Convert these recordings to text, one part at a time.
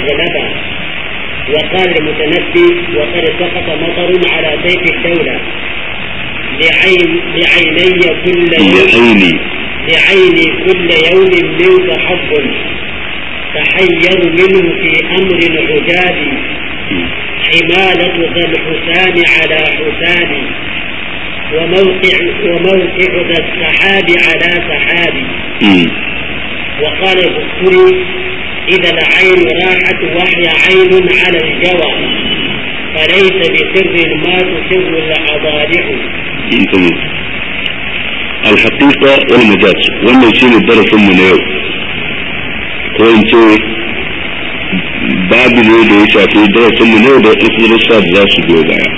أغلبا وقال المتنبي وقد سقط مطر على سيف الدولة لعين لعيني كل يوم لعيني لعيني كل يوم منك حظ تحير منه في أمر العجاب حمالة ذا الحسان على حسان وموقع وموقع ذا السحاب على سحاب مم. وقال البخاري إذا العين راحت وهي عين على الجوى فليس بسر ما تسر الأضارع تمام الحقيقة والمجاز wannan shi ne darasinmu na yau ko in ce babu ne da ya shafi darasinmu na yau da wasu darussa da za su biyo baya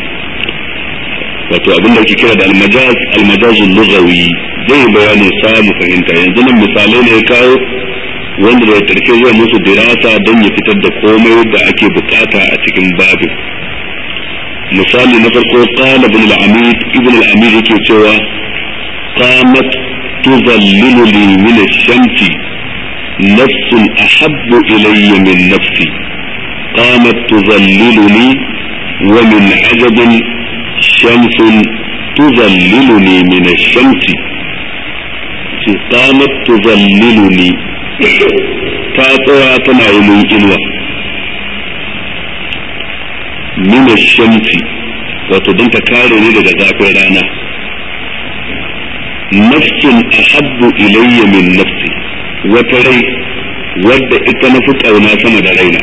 wato abin da ake kira da almajaz almajazul lughawi zai bayanin sa mu fahimta yanzu nan misalai ne ya kawo wanda da karshe zai musu dirasa don ya fitar da komai da ake bukata a cikin babin misali na farko qala ibn al-amid ibn al-amid yake cewa qamat tuzallilu li min ash-shamsi nafsun ahabbu ilayya min nafsi qamat tuzalliluni wa min ajabin shamsun tuzalliluni min ash-shamsi qamat tuzalliluni ta tsaya tana yi mun inuwa min shamsi wato don ta kare ni daga zafin rana nafsin ahabbu ilayya min nafsi wata rai wadda ita na fi ƙauna sama da raina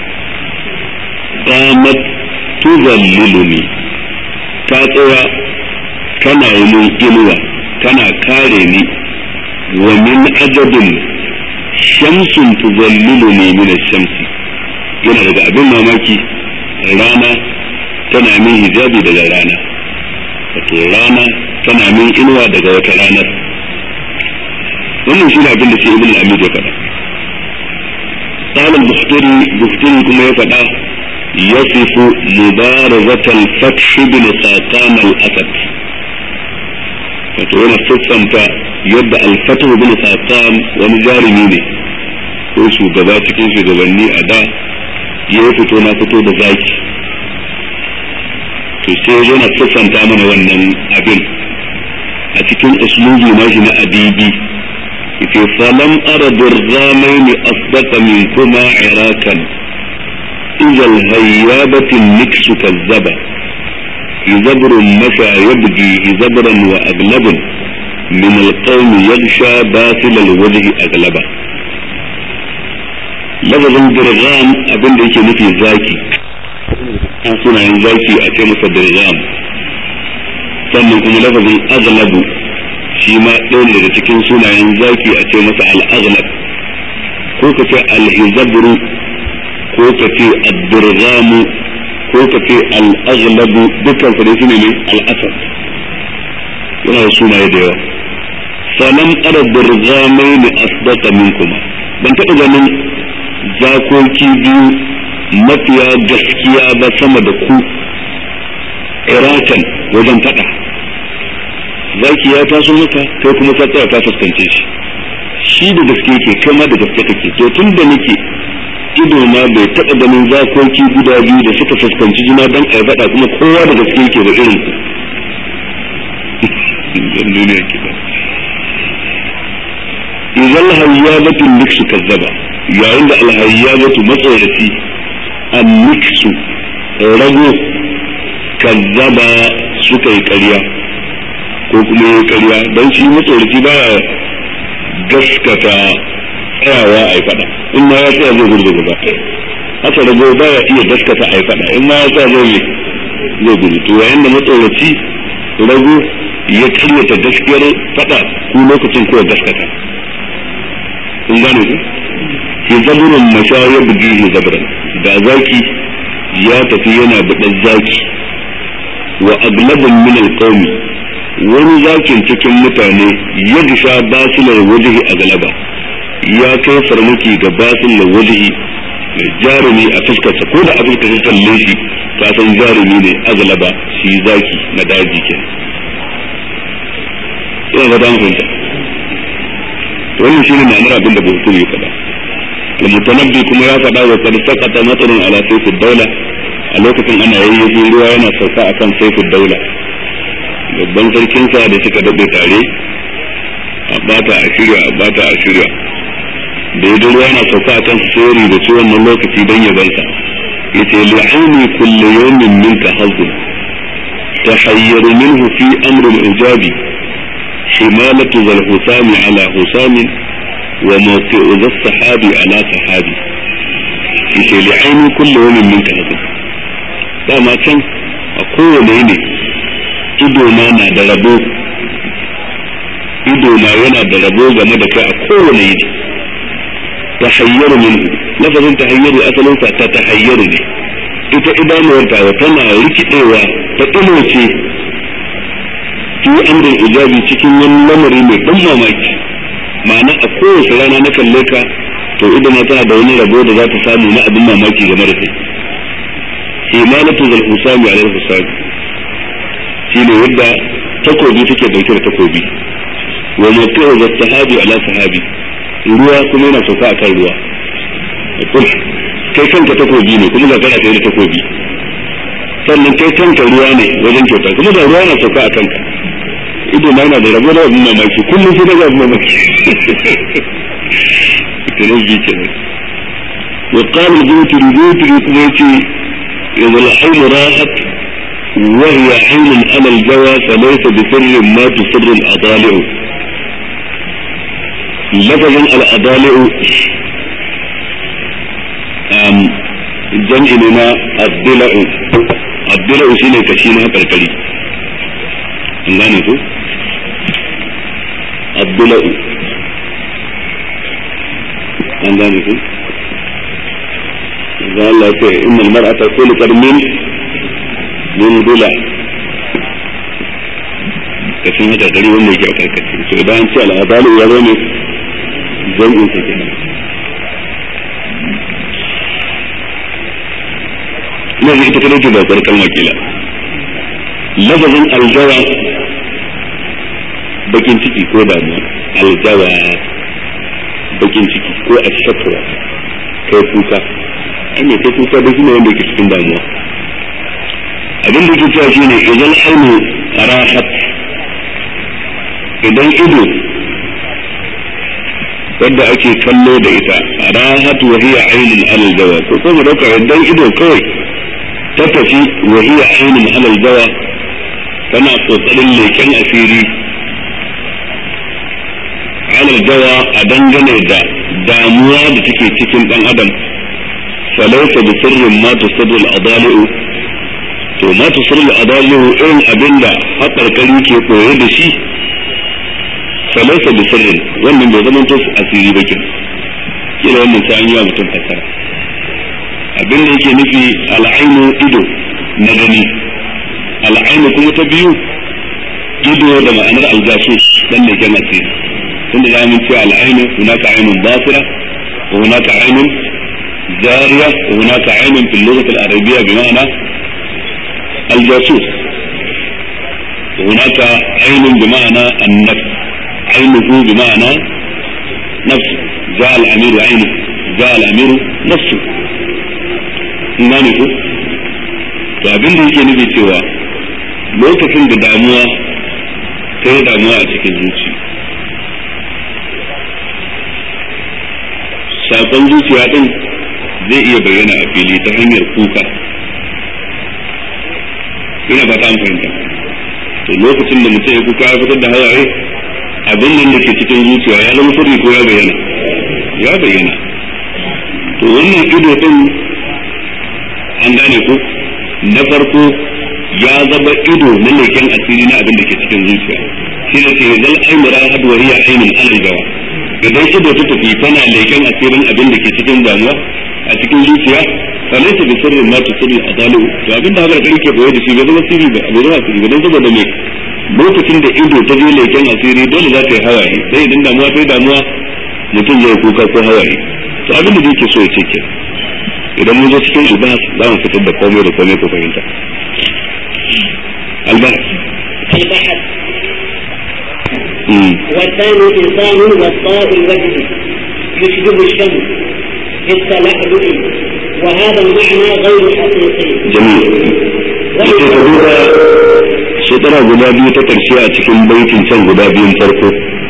qamat tuzalliluni ta tsaya tana yi mun inuwa tana kare ni wa min ajabin shamsun tuzalliluni min shamsi yana daga abin mamaki rana tana min hijabi daga rana wato rana tana min inuwa daga wata ranar wannan shi ne abin da shi ibn al-amid ya faɗa قال البختري بختري كما يفعل يصف مبارزة الفتح بن ساقان الأسد wato yana sassanta yadda alfatu bin saqam wani jarumi ne ko shugaba cikin shugabanni a da ya fito na fito da zaki to sai yana sassanta mana wannan abin a cikin uslubi na shi na adibi yace falam ara durzamaini asdaqa min kuma irakan idza alhayyabati niksu kazzaba زبر مشى يبدي زبرا واغلب من القوم يغشى باطل الوجه اغلبا lafazin dirgam abin da yake nufi zaki an sunayen zaki a ce masa dirgam sannan kuma lafazin aglabu shi ma ɗaya ne daga cikin sunayen zaki a ce masa al'aglab ko ka ce al'izabru ko ka ce ad-dirgamu ko ka ce al'aglabu dukkan su dai shine ne al'asad yana da sunaye da yawa salam ara dirgamai ne asdaqa minkuma ban taɓa ganin zakoki biyu mafiya gaskiya ba sama da ku irakan wajen faɗa zaki ya taso maka kai kuma ka tsaya ka fuskance shi shi da gaske yake kai ma da gaske kake to tun da nake ido na bai taɓa ganin zakoki guda biyu da suka fuskanci juna don a faɗa kuma kowa da gaske yake da irin ku duniya kiɗa idan hayyabatu niksu kazzaba yayin da alhayyabatu matsoraci an niksu rago kazzaba suka yi ƙarya ko kuma yi ƙarya don shi matsoraci baya gaskata tsayawa a yi faɗa in ma ya tsaya zai gudu gaba haka rago baya iya gaskata a yi faɗa in ma ya tsaya zai zai gudu to yayin da matsoraci rago ya karyata gaskiyar faɗa ku lokacin ko gaskata kun gane ku fi zaburin mashayar bugi ne zaburan da zaki ya tafi yana buɗar zaki wa aglabin min alqawmi wani zakin cikin mutane ya disha basilar wajihi a galaba ya kai farmaki ga basilar wajihi mai jarumi a fuskarsa ko da abin ka kalle shi ka san jarumi ne a galaba shi zaki na daji ke ina ga dan fahimta wannan shine ma'anar abin da Buhari ya faɗa المتنبي كما يفعل وقد سقط مطر على سيف الدولة a lokacin ana yayyafin ruwa yana sauka a kan saifin daula babban sarkinsa da suka daɗe tare a bata a shirya a bata a shirya da ya ruwa yana sauka a kan sori da su wannan lokaci don ya bansa ya ce li'auni kulle yawmin minka hazzun tahayyaru minhu fi amrin ijabi himalatu zal husami ala husamin wa mawqi'u zal sahabi ala sahabi yace li'auni kulle yawmin minka hazzun dama can a kowane ne ido na na da rabo ido na yana da rabo game da kai a kowane yini ta hayyaru min lafazin ta hayyaru asalin sa ta ta hayyaru ne ita idanuwar ta tana rikidewa ta ce fi amrin ijabi cikin wani lamari mai ban mamaki ma'ana a kowace rana na kalle ka to ido na tana da wani rabo da za ta samu na abin mamaki game da kai imanatu zal husami alal husami shine yadda takobi take dauke da takobi wa mutu zal sahabi ala sahabi ruwa kuma yana sauka akan ruwa kai kanka takobi ne kuma ga kana da takobi sannan kai kanka ruwa ne wajen kyauta kuma da ruwa yana sauka a kanka ido na yana da rabo da abin mamaki kullum sai daga abin mamaki kenan bi kenan wa qala al-jawtiri jawtiri kuma yace إذا العين راحت وهي عين على الجوى فليس بسر ما تسر الأضالع لفظ الأضالع جمع لنا الضلع الضلع شيء كشينها كالكلي ngane ko abdula'u an gane ko da Allah ce inna al-mar'ata khuliqat min min dula kashin haka gari wanda yake a karkace to idan an ce al-azalu ya zo ne jam'in sa kenan ina ji ita kadai ce ba kwar kalma kila lafazin aljawa bakin ciki ko damuwa aljawa bakin ciki ko ashakwa kai kuka an kai kuka da shine wanda yake cikin damuwa abin da yake cewa shine idan ainu rahat idan ido wadda ake kallo da ita rahat wa hiya ainun alal jawa ko kuma dauka idan ido kawai ta tafi wa hiya ainun alal jawa tana kokarin leken asiri alal jawa a dangane da damuwa da take cikin dan adam falaisa bi sirrin ma tusirru al-adali'u to ma tusirru al-adali'u irin abinda haƙarƙari ke koye da shi falaisa bi sirrin wannan bai zama to asiri ba kin kila wannan sai an yi wa mutum fasara abin da yake nufi al'ainu ido na gani al'ainu kuma ta biyu ido da ma'anar aljasus dan ne kan asiri tunda za mu ce al'ainu hunaka ainun basira wa hunaka ainun جارية وهناك عين في اللغة العربية بمعنى الجاسوس وهناك عين بمعنى النفس عينه بمعنى نفس جاء الأمير عينه جاء الأمير نفسه imani ko to abin da yake nufi cewa lokacin da damuwa ta yi damuwa a cikin zuci sakon zuciya din zai iya bayyana a fili ta hanyar kuka ina ba ta fahimta to lokacin da mutum ya kuka ya fitar da hawaye abin nan da ke cikin zuciya ya zama sirri ko ya bayyana ya bayyana to wannan ido din an gane ko na farko ya zama ido na leken asiri na abin da ke cikin zuciya shi ne ce zal aimura hadwariya ainin aljawa idan ido ta tafi tana leken asirin abin da ke cikin damuwa a cikin zuciya fa laysa bi sirrin ma tusirri adalu to abin da haka kake boye da shi bai zama sirri ba bai zama sirri ba dan saboda me lokacin da ido ta je leken asiri dole za ta yi hawaye sai idan damuwa ta yi damuwa mutum zai kuka ko hawaye to abin da yake so ya ce ke idan mun zo cikin ibas za mu fitar da komai da komai ko fahimta albahas البحث والثاني إنسان والطاء الوجه يشبه الشمس بالتلألؤ وهذا المعنى غير حقيقي جميل yake ka duba shekara guda biyu ta ƙarshe a cikin baitin can guda biyun farko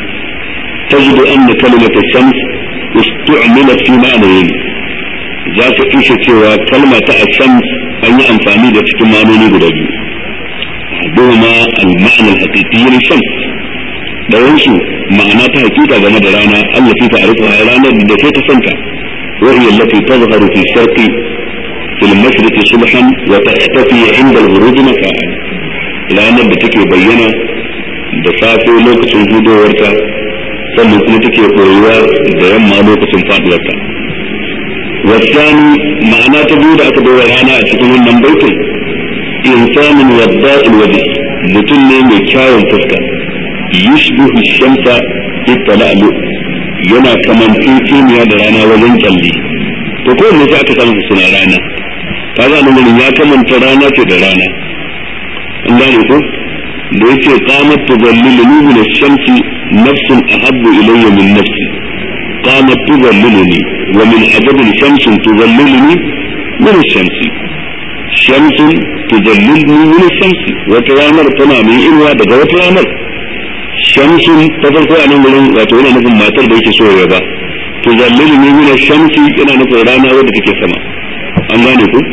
تجد أن كلمة الشمس استعملت في معنيين ذاك إيش سوى كلمة الشمس أن أنفاني ده cikin ma'anoni guda biyu أحدهما المعنى الحقيقي للشمس da yansu ma'ana ta hakika game da rana allati ta'rifuha ranar da ke ta santa wa hiya allati tazharu fi sharqi في المشرق صبحا وتختفي عند الغروب مساء ranar da take bayyana da safe lokacin hudowarta sannan kuma take koyuwa da yamma lokacin faduwarta wasani ma'ana ta biyu da aka bai rana a cikin wannan baitin insanin wadda'il wajhi mutum ne mai kyawun fuska yushbihu shamsa itala'lu yana kamanceceniya da rana wajen kyalli to kowanne sai aka samu suna rana kaga nan gurin ya kamanta rana ce da rana an gane ko da yace qamat tudalliluni min ash-shamsi nafsun ahabbu ilayya min nafsi qamat tudalliluni wa min ajab shamsun tudalliluni min ash-shamsi shamsun tudalliluni min ash-shamsi wata ranar tana mai irwa daga wata ranar shamsun ta farko a nan gurin wato yana nufin matar da yake so ya ba tudalliluni min ash-shamsi yana nufin rana wadda take sama an gane ku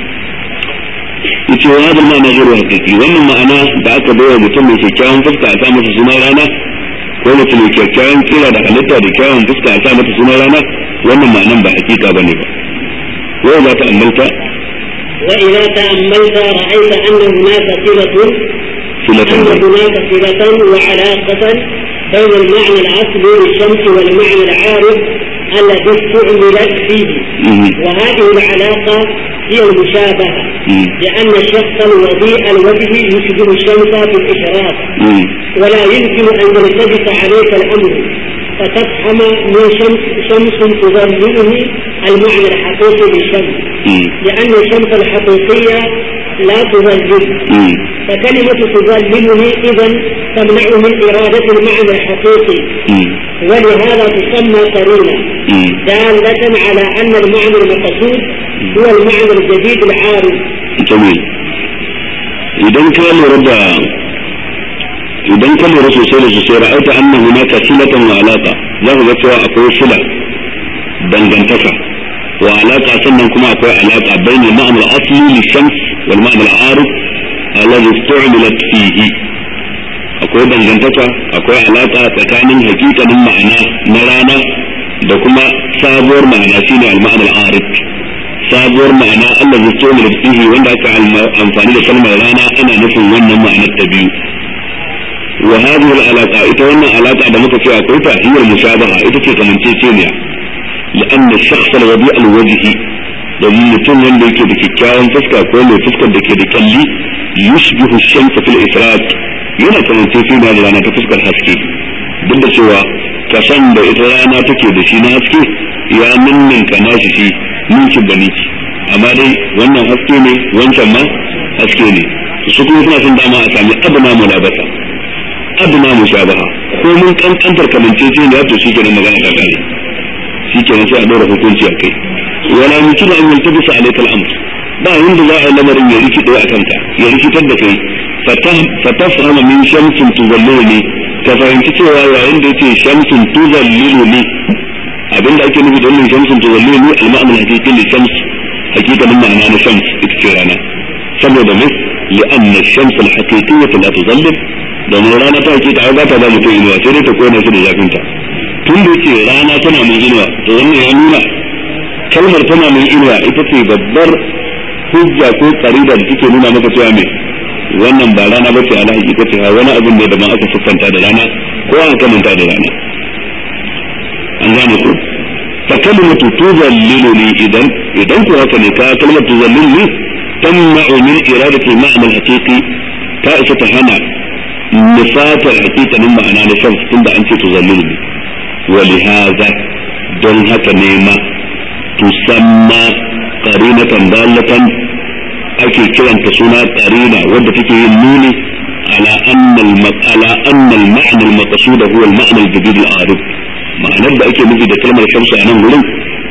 yace wa hadal ma'ana zuru hakiki wannan ma'ana da aka bayar mutum mai kyakkyawan fuska a sa masa suna rana ko mutum mai kyakkyawan kira da halitta da kyawun fuska a sa masa suna rana wannan ma'anan ba hakika bane ba wai za ta ammalta وإذا تأملت رأيت أن هناك صلة صلة أن هناك صلة وعلاقة بين المعنى الأصلي للشمس والمعنى العارض الذي استعملت فيه مم. وهذه العلاقة هي المشابهة مم. لأن الشخص الوضيء الوجه يشبه الشمس في الإشراق مم. ولا يمكن أن يلتبس عليك الأمر فتفهم من شمس شمس تظلله المعنى الحقيقي للشمس مم. لأن الشمس الحقيقية لا تظلل مم. فكلمة تظلله إذا تمنع من إرادة المعنى الحقيقي مم. ولهذا تسمى قرينة مم. دالة على أن المعنى المقصود هو المعنى الجديد العارض jamil idan ka lura da idan ka lura sosai da sosai ra'aita anna hunaka silatan wa alaqa za ka ga cewa akwai sila dangantaka wa alaqa sannan kuma akwai alaqa bainal ma'na al-asli li shams wal ma'na al-arif alladhi istu'milat fihi akwai dangantaka akwai alaqa tsakanin hakikanin ma'ana na rana da kuma sabuwar ma'ana shine al-ma'na al-arif sabuwar ma'ana Allah zai so da fihi wanda aka alma- amfani da kalmar rana ana nufin wannan ma'anar ta biyu wa hadhihi al-alaqa ita wannan alaqa da muka ce akwai ta hiyar mushabaha ita ce kamanceceniya لأن الشخص الوضيء الوجه domin mutum wanda yake da kyakkyawan fuska ko mai fuskar da ke da kalli yushbihu shamsa fil ifrat yana kamance sai da rana ta fuskar haske duk da cewa kasan da ita rana take da shi na haske ya ninninka nashi shi ninkin da niki amma dai wannan haske ne wancan ma haske ne su kuma suna son dama a sami adana mulabasa adana mushabaha ko mun kankantar kamance sai ya to shi kenan magana ta kare shi kenan sai a ɗora hukunci a kai wala mutum an yaltabisa alayka al-amr ba yanda za a yi lamarin ya rikide a kanka ya rikitar da kai fatafhama min shamsin tuzalliluni ka fahimci cewa yayin da yace shamsin tuzalliluni abinda ake nufi da wannan shamsin tuzalliluni al-ma'na al-haqiqi li shams hakikanin ma'ana na shams ita ce rana saboda me li'anna ash-shams al-haqiqiyyah la tuzallil domin rana ta hakika ai ba ta ba mutum inuwa sai dai ta kona shi da zafinta tun da yake rana tana mai inuwa to wannan ya nuna kalmar tana mai inuwa ita ce babbar hujja ko karida da take nuna maka cewa me wannan ba rana bace ala hakika ce ha wani abin ne da ban aka siffanta da rana ko an kamanta da rana an gane ku fa kalimatu tuzalliluni idan idan ku haka ne ka kalmar tuzalliluni tamna'u min iradati al-ma'na al-haqiqi ta isa ta hana nufatar hakikanin ma'ana na shan tunda an ce tuzalliluni ولهذا don haka ne ma tusamma qarinatan dallatan ake kiranta suna qarina wadda take yin nuni ala anna al ala anna al ma'na al maqsud huwa al ma'na al jadid al arif ma'anar da ake nufi da kalmar shamsu a nan gurin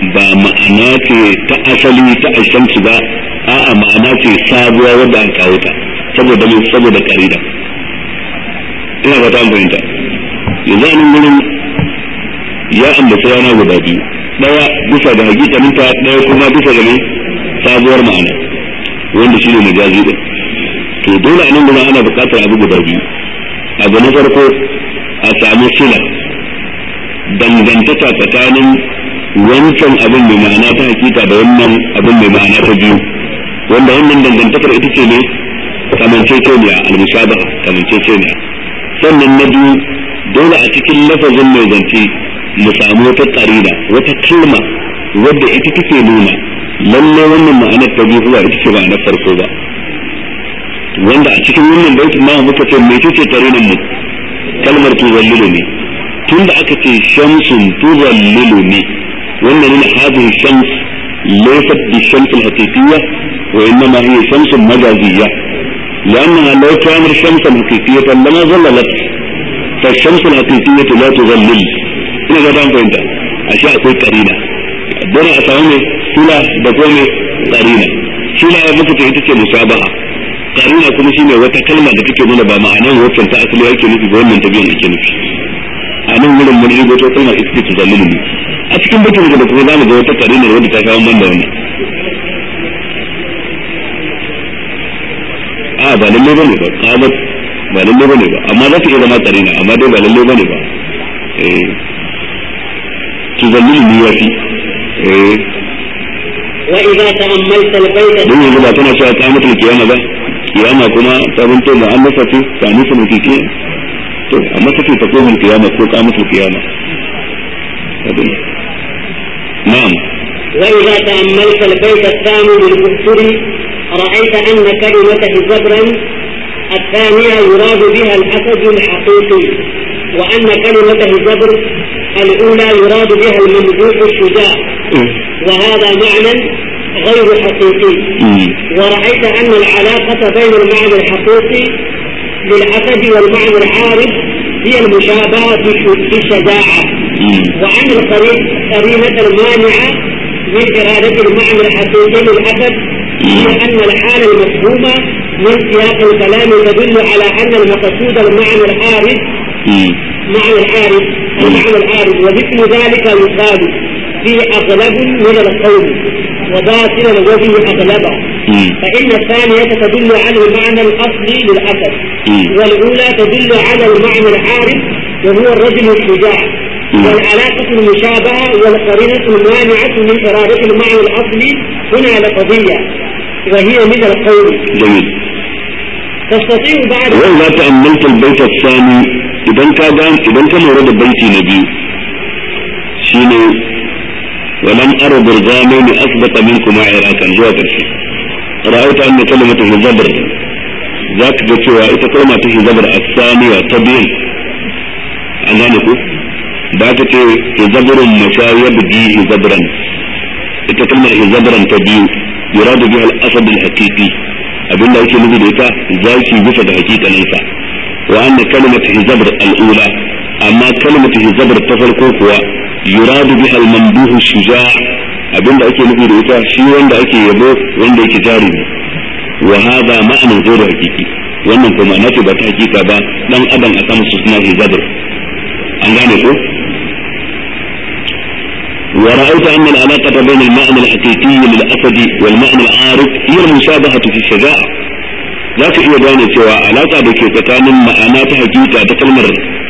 ba ma'ana ce ta asali ta ashamsu ba a'a ma'ana ce sabuwa wadda an kawo ta saboda mai saboda karida ina ba ta fahimta yanzu a nan gurin ya ambaci rana guda biyu daya bisa ga hakikaninta daya kuma bisa ga mai sabuwar ma'ana wanda shine majazi din to dole a nan gurin ana buƙatar abu guda biyu abu na farko a samu sila dangantaka tsakanin wancan abin mai ma'ana ta hakika da wannan abin mai ma'ana ta biyu wanda wannan dangantakar ita ce ne kamanceceniya al-mushabaha kamanceceniya sannan na biyu dole a cikin lafazin mai zance mu samu wata karina wata kalma wadda ita take nuna lalle wannan ma'anar ta biyu ba ita ce ma'anar farko ba wanda a cikin wannan baitin ma muka ce me ce karinan mu kalmar tuzallilu ne tunda aka ce shamsun tuzallilu ne wannan ne hadhihi shams laysat bi shams al-haqiqiyya wa innama hiya shams majaziyya لأنها لو كانت شمسا حقيقية لما ظللت فالشمس الحقيقية لا تظلل ina ga dan fahimta ashe akwai karina dole a samu ne sila da kuma karina sila ya muka ita ce musabaha karina kuma shine wata kalma da take nuna ba ma'anar waccan ta asali yake nufi ba wannan tabiyan yake nufi a nan wurin mun rigo to kalma ita ce tuzallilu ne a cikin bakin da kuma zamu ga wata karina wanda ta kawo man da wannan a ba lalle bane ba qabat ba lalle bane ba amma za ta iya zama karina amma dai ba lalle bane ba eh tuzallilu ne yafi eh وإذا تأملت البيت don yanzu ba tana cewa kamatul kiyama ba kiyama kuma ta zanto da an masa ce ta nufi mafi kiyama to amma take ta kohon kiyama ko kamatul kiyama na'am وإذا تأملت البيت الثاني للكفر رأيت أن كلمة زبرا الثانية يراد بها الأسد الحقيقي وأن كلمة زبر الأولى يراد بها الممدوح الشجاع وهذا معنى غير حقيقي مم. ورأيت أن العلاقة بين المعنى الحقيقي للأسد والمعنى العارض هي المشابهة في في الشجاعة مم. وأن القرينة المانعة من إرادة المعنى الحقيقي للأسد هي أن الحالة المفهومة من سياق الكلام تدل على أن المقصود المعنى العارض مم. معنى العارض المعنى العارض ومثل ذلك يقال فيه أغلب من القول وباطلا وفيه أغلبا مم. فإن الثانية تدل على المعنى الأصلي للأسد مم. والأولى تدل على المعنى العارض وهو الرجل الشجاع مم. والعلاقة المشابهة والقرينة المانعة من إرادة المعنى الأصلي هنا لقضية وهي من القول جميل تستطيع بعد وإذا تأملت البيت الثاني إذا كان إذا كان ورد بيتي نبي شيني ولم أرى برغامين أسبق منكما عراكا زوا كرشي رأيت أن كلمة الزبر ذاك جتوا إذا كلمة الزبر الثانية تبين أنانكو ذاك زبر مشايب دي زبرا إذا كلمة زبرا تبين يراد بها الأسد الحقيقي abin da ake nufi da ita zaki bisa da hakikaninsa wa anna kalimatu hizabr al-ula amma kalimatu hizabr ta farko kuwa yuradu biha al-mamduhu shuja' abin da ake nufi da ita shi wanda ake yabo wanda yake jarumi wa hada ma'anar ghairu hakiki wannan kuma ma'ana ce ba ta hakika ba dan adam a samu su suna hizabr an gane ko ورأيت أن العلاقة بين المعنى الحقيقي للأسد والمعنى العارض هي المشابهة في الشجاعة ذاك iya gane cewa alaka da ke tsakanin ma'ana ta hakika ta kalmar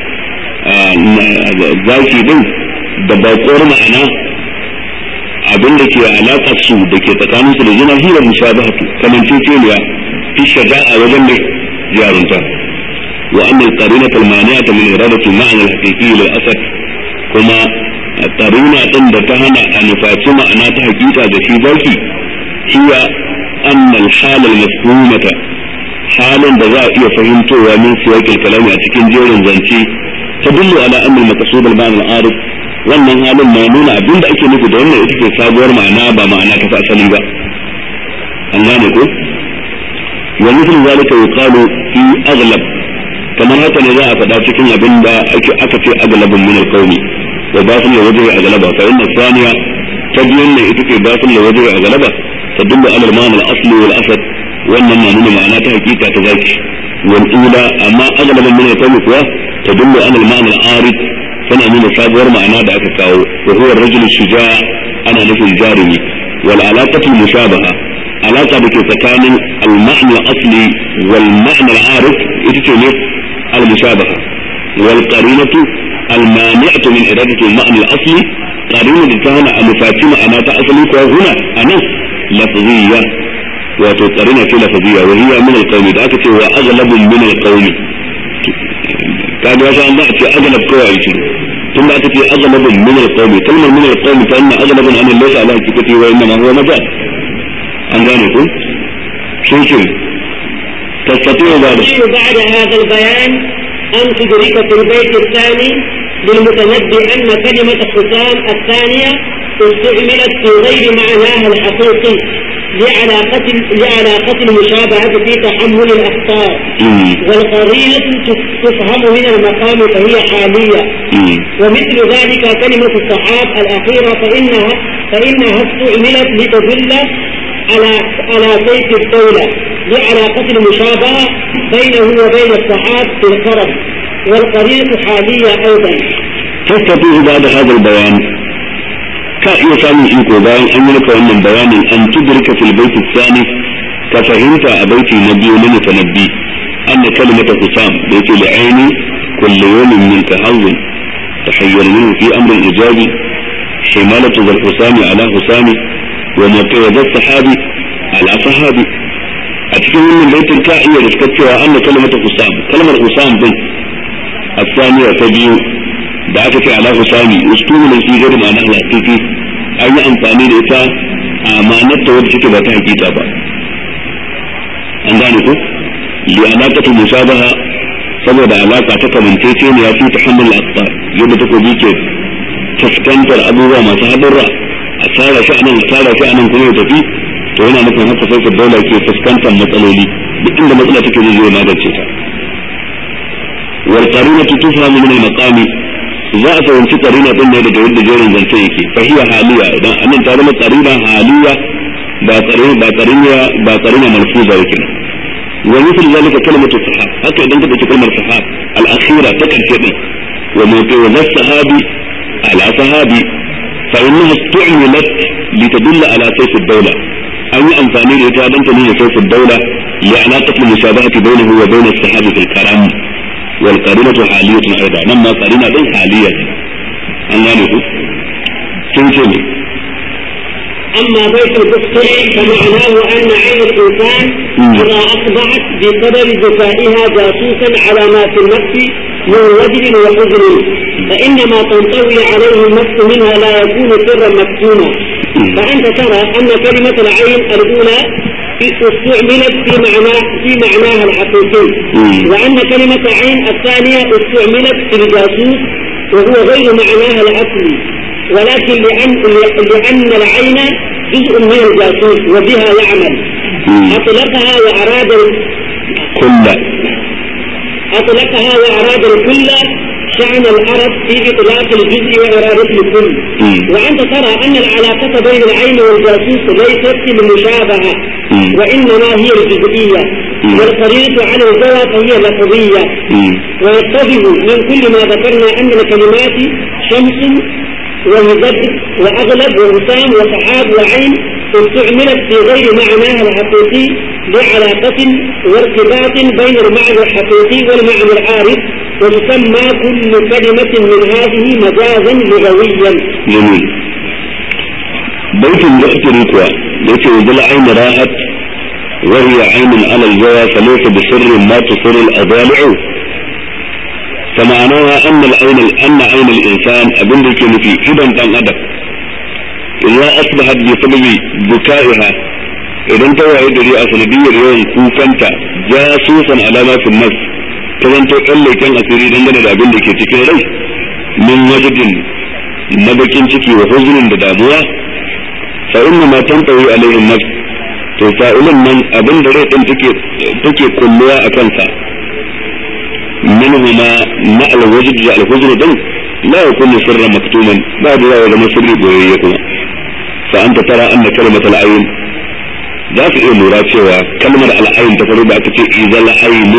zaki din da bakuwar ma'ana abin da ke alaka su da ke tsakanin su da jina hira mushabahatu kamanceceniya fi shaja'a wajen da jarunta wa annal qarinata al-mani'ata min iradati al-ma'na al-haqiqi lil asad kuma taruna din da ta hana a nufaci ma'ana ta hakika da shi zaki hiya annal halal mafhumata halin da za a iya fahimtowa min siyaqil kalami a cikin jerin zance ta dullu ala anna al-maqsud al-ma'na al-arif wannan halin na nuna abin da ake nufi da wannan ita ce sabuwar ma'ana ba ma'ana ta asali ba an gane ko wa mithl zalika yuqalu fi aghlab kamar haka ne za a faɗa cikin abin da aka ce aglabun min al-qawmi وباطن وجه أغلبها فإن الثانية تبين إتكي باطل لوجه أغلبه تدل على المعنى الأصلي والأسد وأن المعنى معنى حقيقة تذاك والأولى أما أغلب من القوم كوا تدل على المعنى العارض فأنا من صابر معنى ذاك كاو وهو الرجل الشجاع أنا نفي الجارمي والعلاقة المشابهة علاقة بكتكان المعنى الأصلي والمعنى العارض إتكي المشابهة والقرينة المانعة من إرادة المعنى الأصلي قرينة تهنا المفاتيم أنا تأصلي هنا أنا لفظية وتقرينة لفظية وهي من القوم ذاك وأغلب من القوم كان يا الله أتي أغلب كويس ثم أتي أغلب من القوم كلمة من القوم فإن أغلب أن ليس على حقيقته وإنما هو مجال أن ذلك شو تستطيع بعد بعد هذا البيان أن تدرك في البيت الثاني للمتنبي أن كلمة حسام الثانية استعملت في غير معناها الحقيقي لعلاقة لعلاقة المشابهة في تحمل الأخطاء والقرينة تفهم من المقام فهي حالية ومثل ذلك كلمة الصحاب الأخيرة فإنها فإنها استعملت لتدل على على سيف الدولة لعلاقة المشابهة بينه وبين الصحاب في القرب والقرينة حالية أيضا تستطيع بعد هذا البيان ka iya samun iko bayan an yi maka wannan bayanin an tudrika fil baiti tsani ka fahimta a baiti na biyu na mutanabbi anna kalimata husam da yake li aini kullu yawmin min tahawwun tahayyar minhu fi amr al-ijabi himalatu zal husami ala husami wa mutawazza sahabi ala sahabi a cikin wannan baitin ka iya riskar cewa anna kalimata husam kalmar husam din الثانية تبيو da aka ce ala husami ustumu ne shi gari ma'ana hakiki an yi amfani da ita a ma'anar ta wadda take ba ta hakika ba an gane ko li alaqatu musabaha saboda alaka ta kamantece ne ya fi tahammul aqtar yadda take bi ke fuskantar abubuwa masu hadarra a tsara shi anan a tsara shi anan kuma ya tafi to yana nufin haka sai daula ke fuskantar matsaloli duk inda matsala take zai zo magance ta wal qarinatu tufhamu min al maqami za a fahimci karina din ne daga yadda jerin zance yake fahiya haliya idan anan ta zama karina haliya ba karina ba karina ba karina malfuza yake wa misal zalika kalimatu sahab haka idan ka dauki kalmar sahab al akhira ta karshe din wa mawqi'u sahabi ala sahabi fa innaha istu'milat litadulla ala sayf ad-dawla an yi amfani da ita don ta nuna sayf ad-dawla li alaqati al-mushabahati bainahu wa bain as-sahabi fil karam والقرينة حالية أيضا نما قرينة دين حالية أن يعنيه تنتمي أما بيت الكفر فمعناه أن عين الإنسان إذا أصبحت بسبب ذكائها جاسوسا على ما في النفس من وجد وحزن فإنما تنطوي عليه النفس منها لا يكون سرا مكتوما فأنت ترى أن كلمة العين الأولى استعملت في معنى في معناها الحقيقي وأن كلمة عين الثانية استعملت في الجاسوس وهو غير معناها الأصلي ولكن لأن لأن العين جزء من الجاسوس وبها يعمل أطلقها وأراد كل أطلقها وأراد الكل شأن العرب في إطلاق الجزء وإرادة الكل وأنت ترى أن العلاقة بين العين والجاسوس ليست بالمشابهة وإنما هي الجزئية والقرينة على الجوى فهي لفظية ويتضح من كل ما ذكرنا أن الكلمات شمس ومزد وأغلب ووسام وسحاب وعين استعملت في غير معناها الحقيقي لعلاقة وارتباط بين المعنى الحقيقي والمعنى العارف وتسمى كل كلمة من هذه مجازا لغويا جميل بيت الجأتري كوا بيت وذل عين راحت وهي عين على الجوى فليس بسر ما تصر الأضالع فمعناها أن العين أن عين الإنسان أبن ذلك في إذا كان أدب إذا أصبحت بسبب بكائها إذا انت وعيد لي أسندية اليوم كوكنت جاسوسا على ما في النفس كذا تقل كان أسيري دنجل أبن ذلك تكري من وجد نبكين تكي وحزن بدابوة فإنما تنطوي عليه النفس to fa'ilin nan abin da rai din take take kulluwa a kansa منهما مع الوجد على الحزن دم لا يكون سرا مكتوما بعد لا يزم سري بويكما fa anta tara anna kalimat al-ayn za ka iya lura cewa kalmar al-ayn ta farko da aka ce izal aynu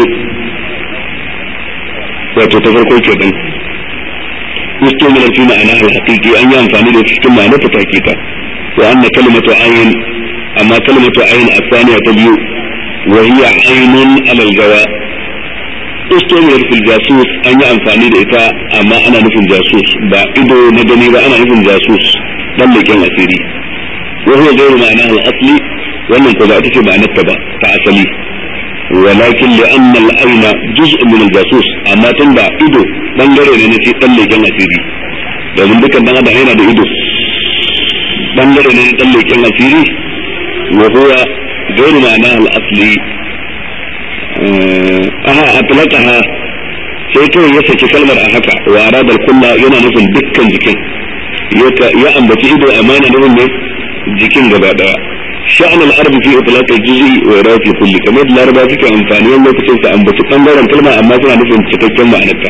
wato ta farko ke dan istumilar fi ma'ana al-haqiqi an yi amfani da cikin ma'ana ta hakika wa anna kalimatu ayn amma kalimatu ayn asaniya ta biyu wa hiya aynun ala al-jawa istumilar fil jasus an yi amfani da ita amma ana nufin jasus ba ido na gani ba ana nufin jasus dan leken asiri wa huwa ghayru ma'ana al-asli wannan ko ba ita ce ma'anar ta ba ta asali ولكن لأن العين جزء من الجاسوس أما تنبع إيدو بانجري لنسي تلي كان أسيري لازم بك أن هذا هنا بإيدو بانجري لنسي تلي كان أسيري وهو غير معناه الأصلي أها أطلقها sai kawai ya saki kalmar a haka wa aradar kulla yana nufin dukkan jikin ya ambaci ido amma yana nufin ne jikin gaba daya شأن الأرض في إطلاق الجزء وإرادة الكل كما يدل الأربعة فيك أنفاني وما تكون تأمبت تنظر كلمة أما تنا نفهم تكتم معناتها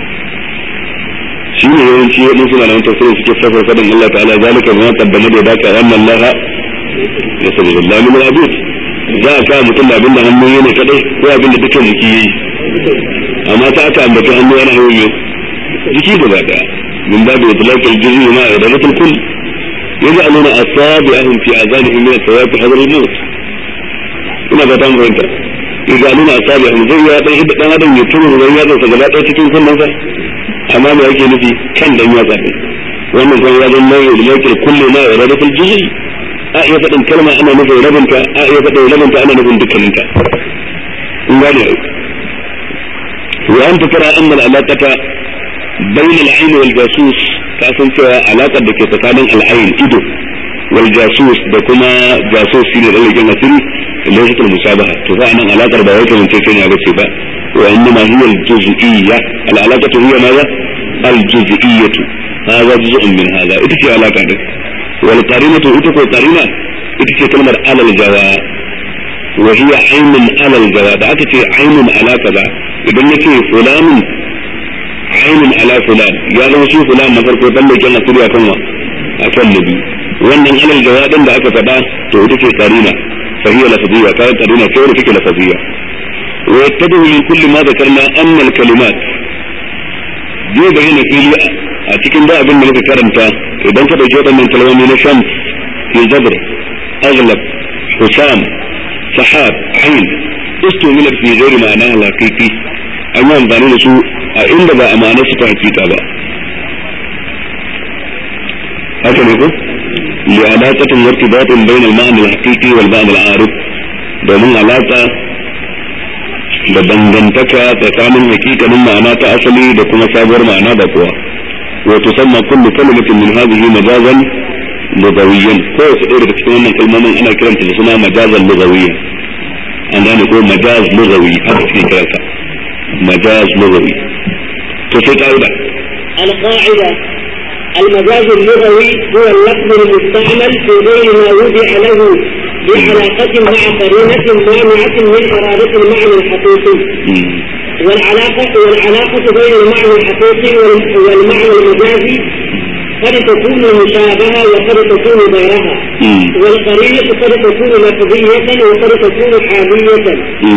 شيء يوم شيء مثل أن تفسير في كيف سفر فضل الله تعالى ذلك ما قدم يداك وأن الله يسجد الله من العبيد za a kawo mutum da abinda hannu yana kadai ko abinda dukkan jiki yi amma ta aka ambaci hannu yana hannu jiki gaba daya min babu itlaqil juz'i ma iradatul kull يجعلون أصابعهم في آذانهم من الثواب حذر الموت ina ba ta fahimta يجعلون أصابعهم zai ya dan hidda dan adam ya turu dan ya zanta gaba ɗaya cikin kunnen sa amma me yake nufi kan dan ya zabe wannan kan ya zama mai ilakir kullu ma iradatul juz'i a iya faɗin kalma ana nufin rabinta a iya faɗin rabinta ana nufin dukkaninta in gane wa anta tara anna al-alaqata bayna al-ayn wal jasus ka san cewa alaƙar da ke tsakanin al'ayin ido wal jasus da kuma jasus shine da leken asiri laysatul musabaha to fa anan alaƙar ba wai kamar ce ne bace ba wa innama hiya al-juz'iyya al-alaqatu hiya ma al-juz'iyyatu hadha juz'un min hadha ita ce alaƙa din wal qarinatu ita ko qarina ita ce kalmar alal jawa wa hiya aynun alal jawa da aka ce aynun alaqa ba idan yake fulanun ainun ala fulan ya zama shi fulan na farko dan da kenan kuriya kan wa akan nabi wannan alal jawadin da aka faɗa to ita ce karina fahiya lafaziyya kai karina kai take lafaziyya wa yattabu min kulli ma dhakarna anna al kalimat zai bayyana fili a cikin da abin da muka karanta idan ka dauki waɗannan kalmomi na shams fi zabr aghlab husam sahab ain istumila fi ghairi ma'ana al-haqiqi an yi amfani da su a inda ba a ma'anar su ta hakika ba haka ne ko li alaqatin wartibatin bainal ma'na al-haqiqi wal ma'na al-arif domin alaka da dangantaka tsakanin hakikanin ma'ana ta asali da kuma sabuwar ma'ana da kuwa wa tusamma kullu kalimatin min hadhihi majazan lugawiyyan ko wasu ɗaya daga cikin wannan kalmomin ana kiranta da suna majazan lugawiyyan an gane ko majaz lugawi haka suke kiransa majaz lugawi to sai ka'ida القاعدة المجاز اللغوي هو اللفظ المستعمل في غير ما وضع له بعلاقة مع قرينة مانعة من إرادة المعنى الحقيقي والعلاقة والعلاقة بين المعنى الحقيقي والمعنى المجازي قد تكون مشابهة وقد تكون غيرها والقرينة قد تكون لفظية وقد تكون حالية.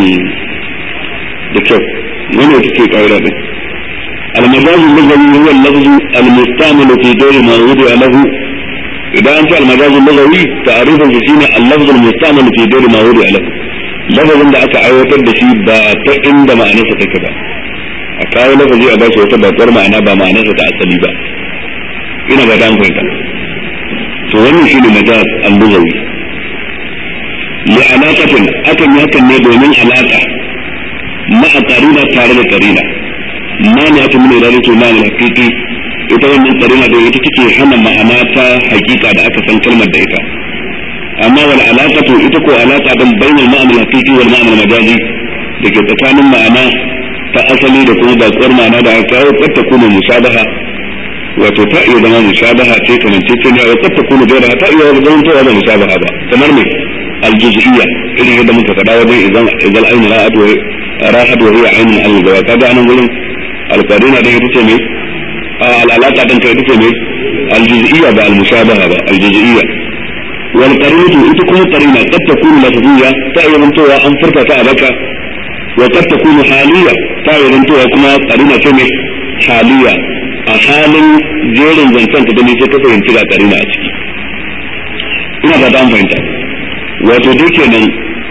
دكتور من يتكي قاعدة المجاز اللغوي هو اللفظ المستعمل في غير ما وضع له إذا أنت المجاز اللغوي تعريفا شيء اللفظ المستعمل في غير ما وضع له لفظ da aka aiwatar da shi ba ta inda ma'anarsa take ba a kawo lafazi a bashi wata bakwar ma'ana ba ma'anarsa ta asali ba ina ba dan fahimta to wannan shine majaz al-lughawi li alaqatin akan yi hakan ne domin alaka ma'a qarina tare da qarina ma ne aka mun da to ma'ana hakiki ita wannan qarina da ita take hana ma'ana ta hakika da aka san kalmar da ita amma wal alaqatu ita ko alaqa din bainal ma'ana hakiki wal ma'ana majazi da ke tsakanin ma'ana ta asali da kuma bakwar ma'ana da aka kawo ta kuma musabaha wato ta iya zama mushabaha ce kamar ce ne wa kad takunu gairaha ta iya zama to ba mushabaha ba kamar me aljuz'iyya irin yadda muka faɗa wajen idan idan ainu ra'at wa rahat wa hiya ainun al-zawa kaga anan gurin al-qadina da ita ce me al'alaka din kai ita ce me aljuz'iyya ba al-mushabaha ba aljuz'iyya wal qarinatu ita kuma qarina kad takunu lafziyya ta iya zantowa an furta ta a baka wa kad takunu haliyya ta iya zantowa kuma qarina ce mai haliyya a halin jerin zancen ka gani sai ka fahimci ga qarina a ciki ina ba ta fahimta wato dai kenan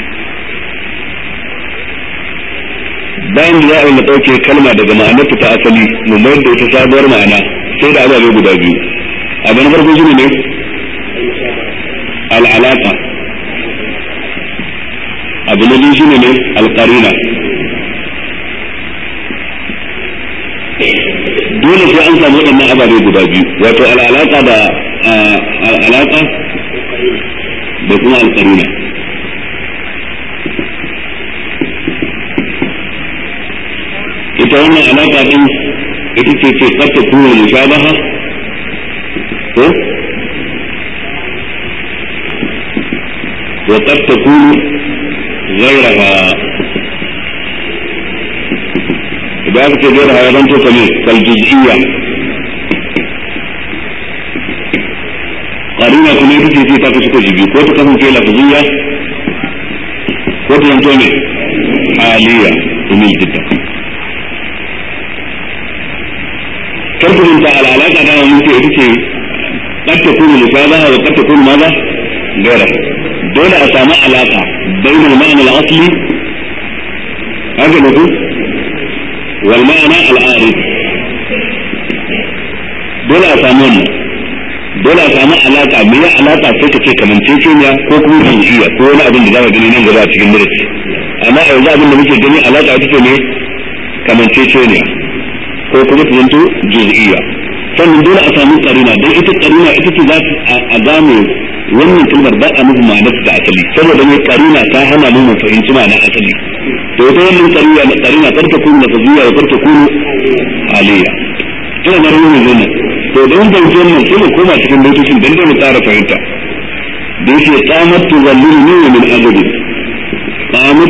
bayan da za a yi mu ɗauke kalma daga ma'anarta ta asali mu mayar da ita sabuwar ma'ana sai da ababe guda biyu abu na farko shine ne al'alaka abu na biyu shine ne alƙarina dole sai an samu waɗannan ababe guda biyu wato al'alaka da al'alaka da kuma alƙarina ita wannan alaka din ita ce ce kata kuma mushabaha ko wa qad takunu ghayraha idan aka ce ghayraha ya zanto kamar kal juz'iyya qarina kuma ita ce ta kasu kashi biyu ko ta kasance lafziyya ko ta zanto ne aliyya umil jidda karku minta al'alaka da mun ce ita ce kad takunu musabaha wa kad takunu maza gaira dole a samu alaka bainal ma'ana al-asli haka ne ku wal ma'ana al-arid dole a samu wannan dole a samu alaka me ya alaka sai ka ce kamanceceniya ko kuma jinjiya ko wani abin da za ka gani nan gaba a cikin darasi amma a yanzu abin da muke gani alaka ita ce ne kamanceceniya ko kuma ta zanto juz'iyya sannan dole a samu karina don ita karina ita ce za a gane wannan kalmar ba a nufi ma'anar da asali saboda mai karina ta hana mu mu fahimci ma'anar asali to ita wannan karina karina kar ta kunu lafaziyya wa kar ta kunu aliyya ina da ruwan zuwa to da mun fahimci wannan sai mu koma cikin baitocin dan da mu tsara fahimta da yake qamat tuzalliluni min ajabi qamat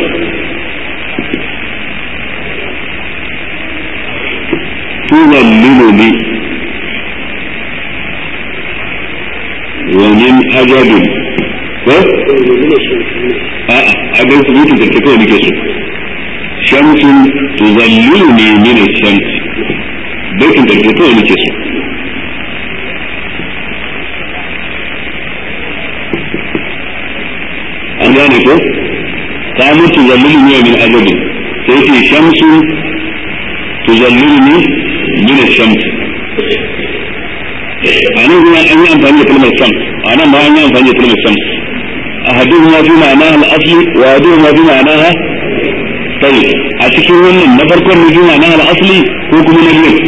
تظللني ومن أجل a'a a ga su mutu da kawai nake so shamsun tuzalliluni min ash-shams baitin da kawai nake so an gane ko ta mutu zalliluni min ajabi sai ce shamsun tuzalliluni min ash-shams anan kuma an yi amfani da kalmar shams anan ma an yi amfani da kalmar shams ahaduhuma fi ma'anaha al-asli wa ahaduhuma fi ma'anaha tayyib a cikin wannan na farkon ne fi ma'anaha al-asli ko kuma na biyu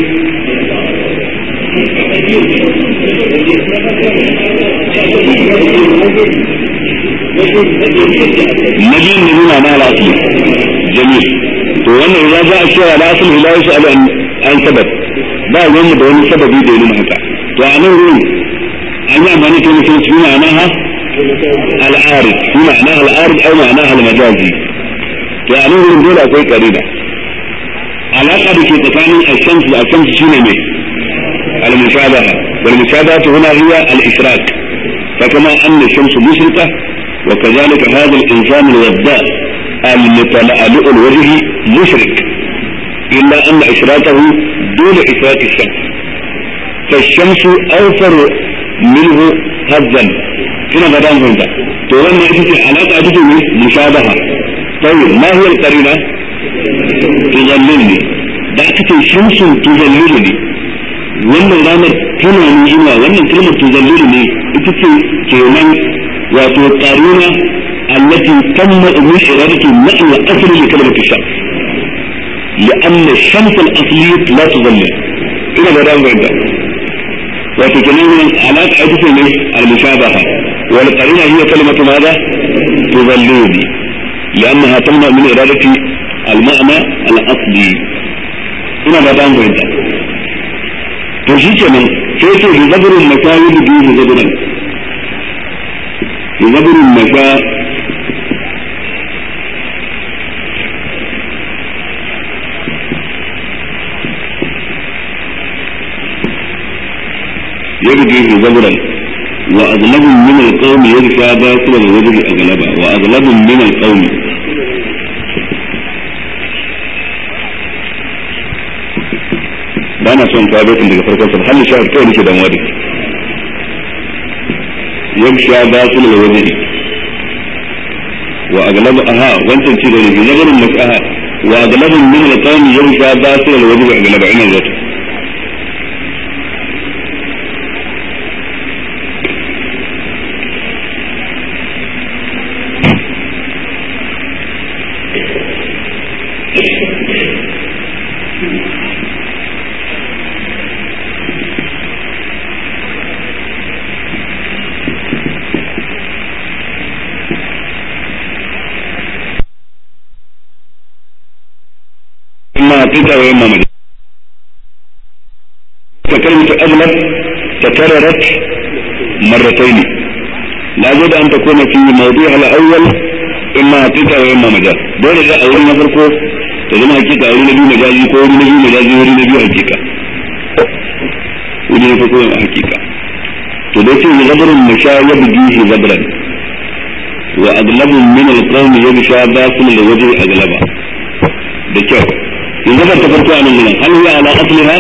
na biyun ne fi ma'anaha al-asli jamil to wannan ya za a cewa al-asli la yus'alu an sabab ba wani da wani sababi da ya nuna haka to a nan wurin an yi amfani da mutum su ma'anaha العارض في معناها العارض او معناها المجازي يعني من دول اكوي قريبة علاقة بكي تكامل الشمس والشمس شنو مي المشابهة والمشابهة هنا هي الإشراك فكما أن الشمس مشرقة وكذلك هذا الإنسان الوداء المتلألؤ الوجه مشرك إلا أن إشراكه دون إشراك الشمس فالشمس أوفر منه هزا ina ga dan fahimta to wannan ita ce alaka ita ce mushabaha tayyib ma huwa al-qarina tuzallilni da aka ce shamsun tuzallilni wannan ranar tana ni ina wannan kalmar tuzallilni ita ce kenan wato qarina allati tamma min iradati ma'na asli li kalmar shams لأن الشمس الأصلية لا تظلل إلى بدأ بعد وتكلم علاقة عدة المشابهة والقرينة هي كلمة ماذا تظلوني لأنها تمنع من إرادة المعنى الأصلي هنا بدان فهمت تشيك من كيف يزبر المكايد به زبرا يزبر المكا يبدي زبرا وأغلب من القوم يغشى باطل الوجه أغلبا وأغلب من القوم ba na son kawo baitin daga farkon sa halin shahar kawai nake damuwa da shi yagsha batil alwajhi wa aglab aha wancan ci da ne nazarin masaha wa aglab min alqawm yagsha batil alwajhi aglaba ina zato حقيقة وإما مجاز فكلمة أغلب تكررت مرتين لا بد أن تكون في موضوعها الأول إما حقيقة وإما مجاز دون ذا أول ما فرقه تزم حقيقة أول نبي مجازي كو نبي مجازي وري نبي حقيقة ودي نفقه حقيقة تدوكي غبر مشا يبجيه غبرا وأغلب من القوم يبشى باطل لوجه أغلبا da kyau yanzu ban ta farko a nan gudan hal huwa ala asliha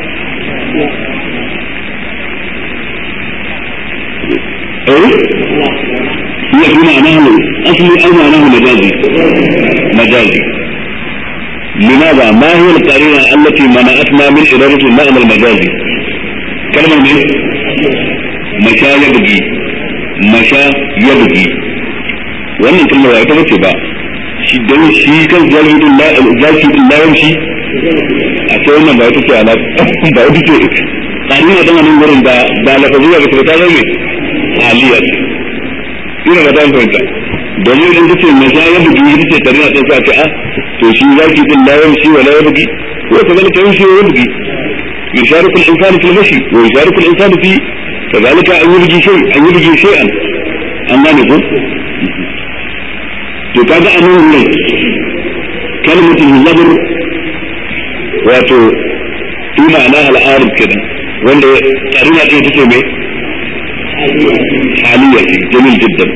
eh هي في معناه أصلي أو معناه مجازي مجازي لماذا ما هي القرينة التي منعتنا من إرادة المعنى المجازي كلمة من مشى يبغي مشى يبغي wannan kalmar ba ita bace ba shi don shi kan zaki zaki din lawan shi a sai wannan ba ita ce ala ba ita ce tsari ne dan nan gurin da da lafazi ga ta zama mai aliyar ina ba dan fahimta domin idan kace mai ya ya bugi ita ce tare da sai ce a to shi zaki din lawan shi wala ya bugi ko ta zalika yin shi ya bugi يشارك الإنسان في المشي ويشارك الإنسان في كذلك أن يبجي شيء أن يبجي شيئا أما نقول to kaga a nan ne kalmatul zabr wato fi ma'ana al'arab kenan wanda karina ɗaya take mai haliya ce jamil jiddan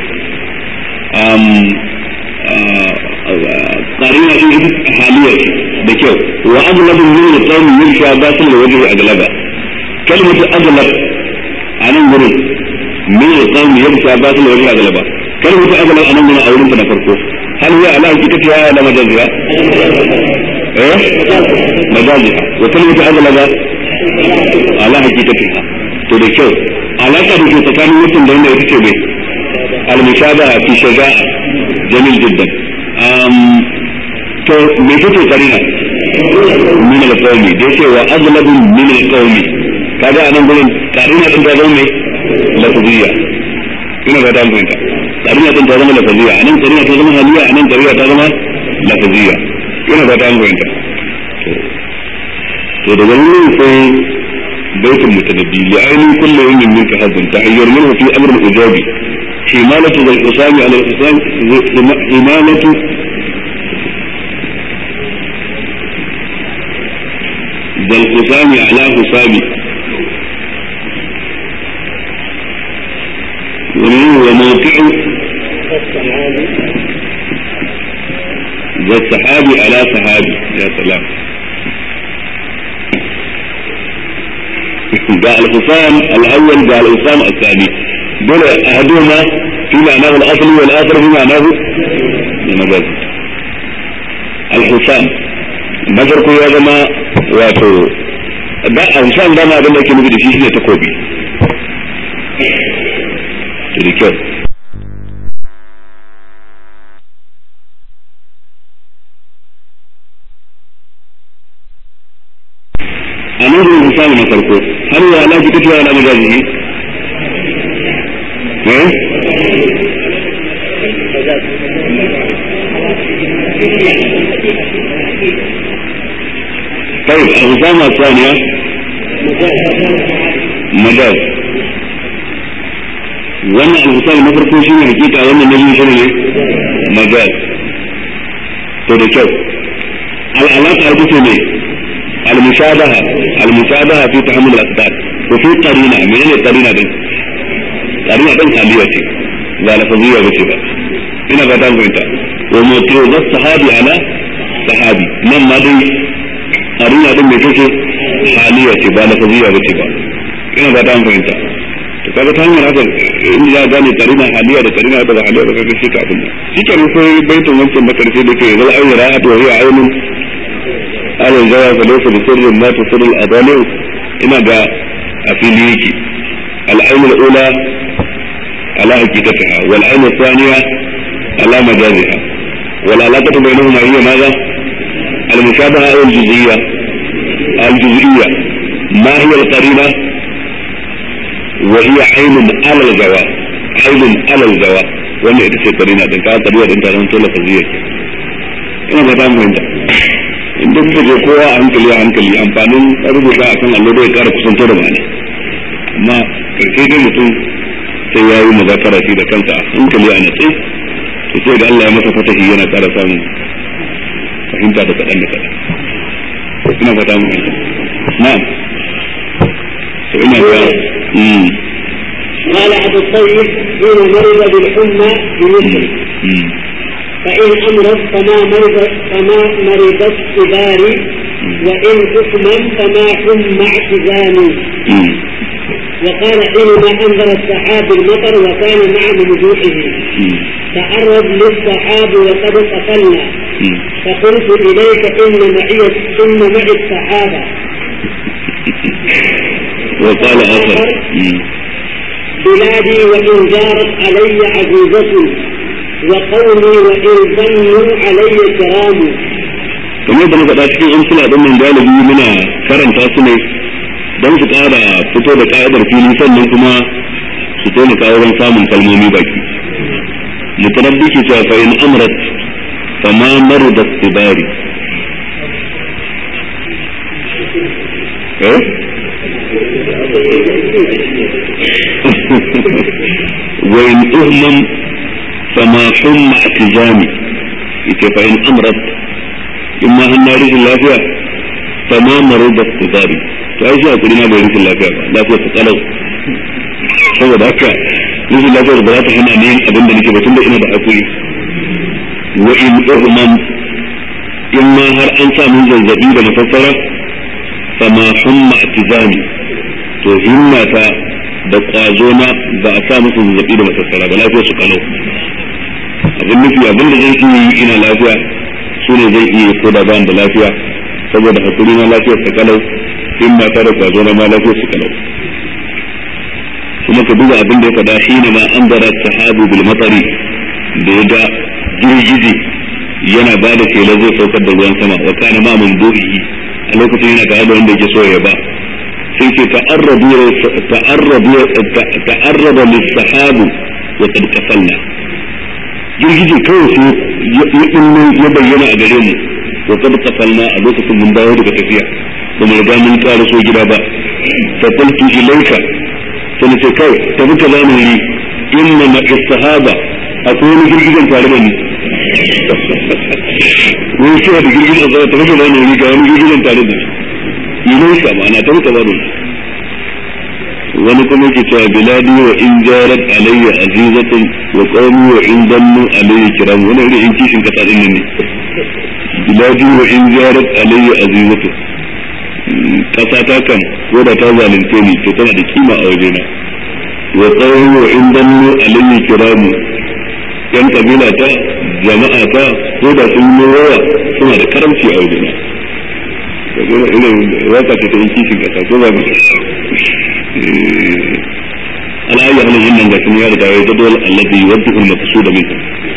karina ɗaya ita haliya ce da kyau wa aglabu min al-qawm yusha batil da wajhi aglaba kalmatu aglab a nan gurin min al-qawm yusha batil da wajhi aglaba kalmatu aglab a nan gurin a wurin ta na farko هل هي على حقيقتها ولا مجازها؟ ايه؟ مجازها وكلمة أغلب على حقيقتها تدكو علاقة بك تكامل مثل لأنه يتكو به المشابهة في شجاعة جميل جدا أم تو ميتوتو قرينة من القوم ديكي وأغلب من القوم كذا أنا نقول قرينة انت ظلمي لفظية ina ga ta fahimta karina ta zama lafaziya anan karina ta zama haliya anan karina ta zama lafaziya ina ga ta fahimta to daga nan sai baitul mutanabbi li ayni kullu yawmin minka hadin tahayyur minhu fi amr al-ijab himalatu zal usami ala al-usam himalatu zal usami ala husami وموقع ذا السحابي على سحابي يا سلام جاء الحصان الاول جاء الحصان الثاني دول احدهما في معناه الاصلي والاخر في معناه المجاز الحصان نظر يا جماعه واتو da alshan dama abin da yake nufi da shi shine takobi da kyau a nan gurin ku samu na farko har ya ala ki tafiya ala majazi eh طيب الرسامة الثانية مجاز wannan alhusal na farko shi ne hakika wannan na biyu shi ne majaz to da kyau al'alaka ita ce ne المشابهة المشابهة في تحمل الأقدار وفي قرينة من أين القرينة دي karina din haliya ce ba lafaziyya ba ce ba ina fata an fahimta wa mutu da sahabi ala sahabi nan ma dai karina din mai ce haliya ce ba lafaziyya ba ce ba ina fata an fahimta to kaga ta hanyar haka in ya gane karina haliya da karina da ba haliya ba kaga sai ka abin nan shi kenan ko baitin wancan na karshe da ke zal ayyara ra'at wa hiya aynun ala jawa fa laysa bi sirrin ma tusirru al-adali ina ga a fili yake al-ayn al-ula ala haqiqatiha wal ayn al-thaniya ala majaziha wal alaqatu bainahuma hiya madha al-mushabaha aw al-juz'iyya al-juz'iyya ما هي القرينة وهي عين على الجواب عين على الجواب wannan ita ce karina din ka kariya din taron tola faziyya ke ina ba ta fahimta in duk da kowa a hankali a hankali amfanin rubuta a kan allo da ya kara kusanto da ma'ana amma karshe dai mutum sai ya yi mazakara shi da kansa a hankali a natsi to sai da Allah ya masa fatahi yana kara samun fahimta da kaɗan da kaɗan ina ba ta fahimta na'am to ina ga قال أبو الطيب حين مرض بالحمى بمصر فإن أمرض فما مرض فما مرض الصبار وإن حكما فما حم اعتزام وقال حينما أنزل السحاب المطر وكان مع ممدوحه تعرض للسحاب وقد قتلنا فقلت إليك إن معي إن معي السحابة وقال آخر بلادي وإن جارت علي عزيزة وقومي وإن ظنوا علي كرام kamar da muka cikin in suna ɗin nan galibi muna karanta su ne don su ƙara fito da ka'idar fili sannan kuma su taimaka wurin samun kalmomi baki mutarabbi ke cewa fa in amrat fa ma marda tibari eh وإن أهمم فما حم اعتزامي فإن أمرت إما أن رجل اللافية فما مرض استضاري فأيش أقول ما بين رجل اللافية لافية تقلو saboda haka rashin lafiyar ba za ta hana ne abin da nake batun da ina da hakuri wa in uhman in ma har an samu zazzabi da masassara fama humma atizami to himmata da kwazo na ba a sa musu zazzabi da masassara ba lafiya su kalau abin nufi abin da zai iya yi ina lafiya su ne zai iya ko da ban da lafiya saboda hakuri na lafiyar ta kalau in mata da kwazo na ma lafiyar su kalau kuma ka duba abin da ya faɗa shi ne ma an zara sahabu bil matsari da ya ga girgije yana ba da kela zai saukar da ruwan sama wa kana ma mun a lokacin yana tare da wanda yake so ya ba sai ce ta'arraba lissahabu wa qad kafalna girgije kawai sai ya illo ya bayyana a gare mu wa qad kafalna a lokacin mun dawo daga tafiya ba mu riga mun ƙara so gida ba fa qultu ilayka sai ce kai tafi ka zamu yi inna ma sahaba akwai wani girgijen tare da ni wani shi da girgijen tare tafi ka zamu yi ga wani girgijen tare da ni ilayka ma'ana tafi ka zamu yi wani kuma ke cewa biladi wa in jarat alayya azizatun wa qawmi wa in dannu alayya kiram wani irin in kishin kasa din ne biladi wa in jarat alayya azizatun kasa ta kan ko da ta zalunce ni to tana da kima a wajena wa qawmi wa in dannu alayya kiram yan kabila ta jama'a ta ko da sun yi rawa suna da karamci a wajena kaga irin waka ta in kishin kasa ko ba mu على أي حال إن لكن يا رجال الجدول الذي يوجه المقصود منه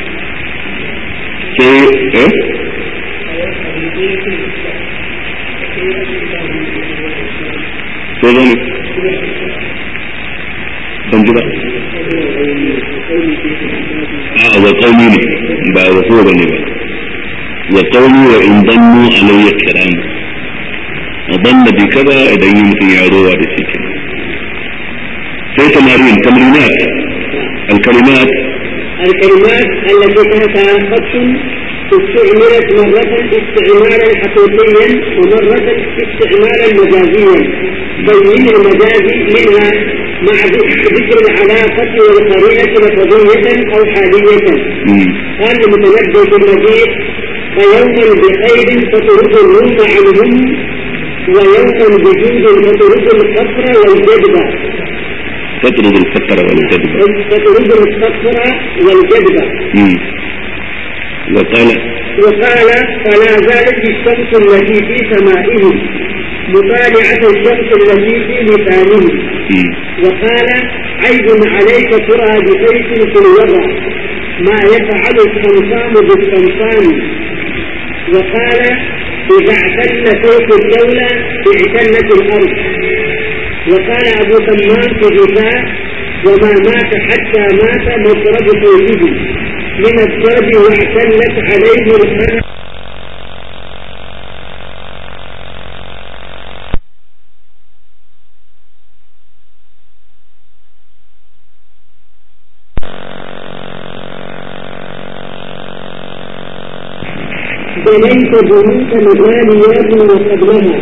شيء إيه شيء ذلك بنجبا آه وقومي ne ba wa ko bane ba wa qawmi wa in dannu alayya kiram وظن بكذا إذا يمكن يروى بسكن في تمارين تمرينات الكلمات الكلمات التي تحتها خط استعملت مرة استعمالا حقيقيا ومرة استعمالا مجازيا بين المجازي منها مع ذكر العلاقة والقرينة لفظية أو حالية قال المتنبي في المجيد فيوما بخير تطرد الروم عنهم ويوما بجود تطرد الفقر والجدب تطرد الفقر والجدب تطرد الفقر والجدب وقال وقال فلا زالت الشمس التي في سمائه مطالعة الشمس التي في لسانه وقال عيب عليك ترى بسيف في الوضع ما يفعل الصمصام بالصمصام وقال إذا اعتل سيف الدولة اعتلت الأرض وقال أبو تمام في الرفاع وما مات حتى مات مضرب سيفه من الضرب واعتلت عليه الخلق بنيت بيوتا مغاليات وقبلها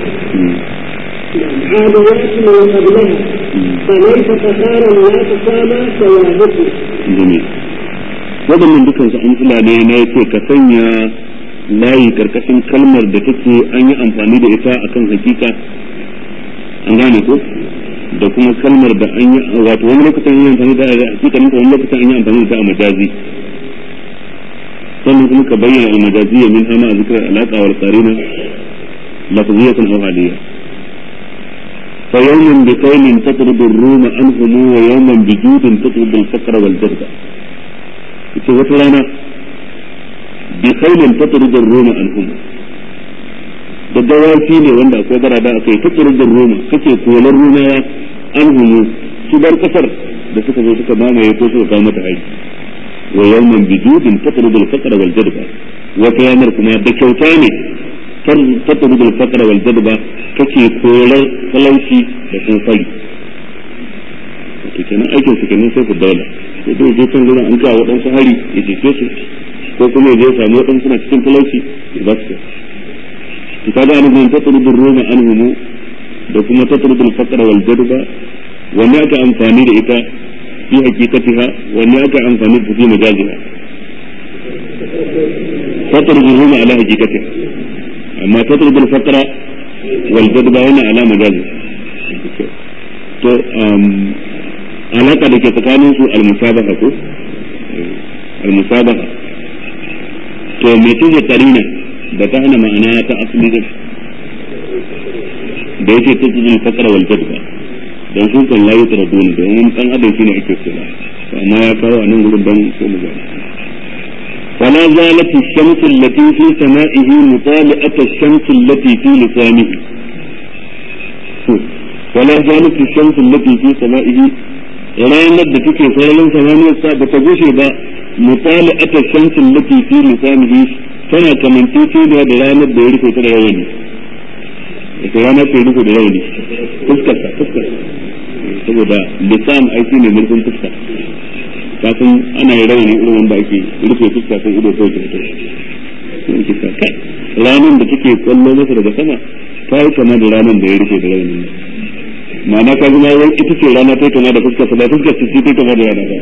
عاديات وقبلها فليس فخارا لا تسامى ثوابته جميل waɗannan dukansu amsula ne na yake ka sanya layi karkashin kalmar da take an yi amfani da ita akan hakika an gane ko da kuma kalmar da an yi wato wani lokacin an yi amfani da hakika ne wani lokacin an yi amfani da ita a majazi sannan kuma ka bayyana al-majaziyya min hama a zikrar alaqa wal qarina lafziyatan aw haliyya fa yawman bi qailin tatrudu ar-ruma anhum wa yawman bi judin tatrudu al-faqra wal jadba ita wata rana bi qailin tatrudu ar-ruma anhum da dawaki ne wanda akwai barada akai tatrudu ar-ruma kake kolar rumawa anhum su bar kasar da suka zo suka mamaye ko suka kawo mata aiki ويوما بجود تطرد الفقر والجدب وكيامر كما بكوتاني تطرد الفقر والجدب كشي كولر فلوشي لكن فلي kenan aikin su kenan sai ku daula ko dai je kan gurin an ga waɗansu hari ya jefe su ko kuma ya je samu waɗansu suna cikin talauci ya ba su to kaga an gurin tatrudur ruma anhumu da kuma tatrudul faqra wal jadba wanne aka amfani da ita في حقيقتها وليأتى عن فنيد في مجازها تطرد الروم على حقيقتها أما تطرد الفقر والجذب هنا على مجازها to alaka da ke tsakanin su almusabaha ko almusabaha to me ce karina da ta hana ma'ana ta asali da da yake tattalin fakara wal jadba don su kan layi taradun domin dan adam shine ake kula amma ya kawo a nan gurin don sai mu gani فلا زالت الشمس التي في سمائه مطالعة الشمس التي في لسانه ولا زالت الشمس التي في سمائه ranar da take sararin samaniyar sa ba ta gushe ba mutala'ata shamsin lati fi lisanihi tana kamantaceniya da ranar da ya rufe ta da rawani ita ranar ta rufe da rawani fuskar ta fuskar saboda lisan aiki ne mulkin fuska kafin ana yi rauni irin wanda ake rufe fuska ko ido ko jirto ranar da take kwallo masa daga sama ta yi kama da ranar da ya rufe da raunin ma'ana ka zama wai ita ce rana ta kama da fuskar sa ba fuskar ta ta kama da rana ba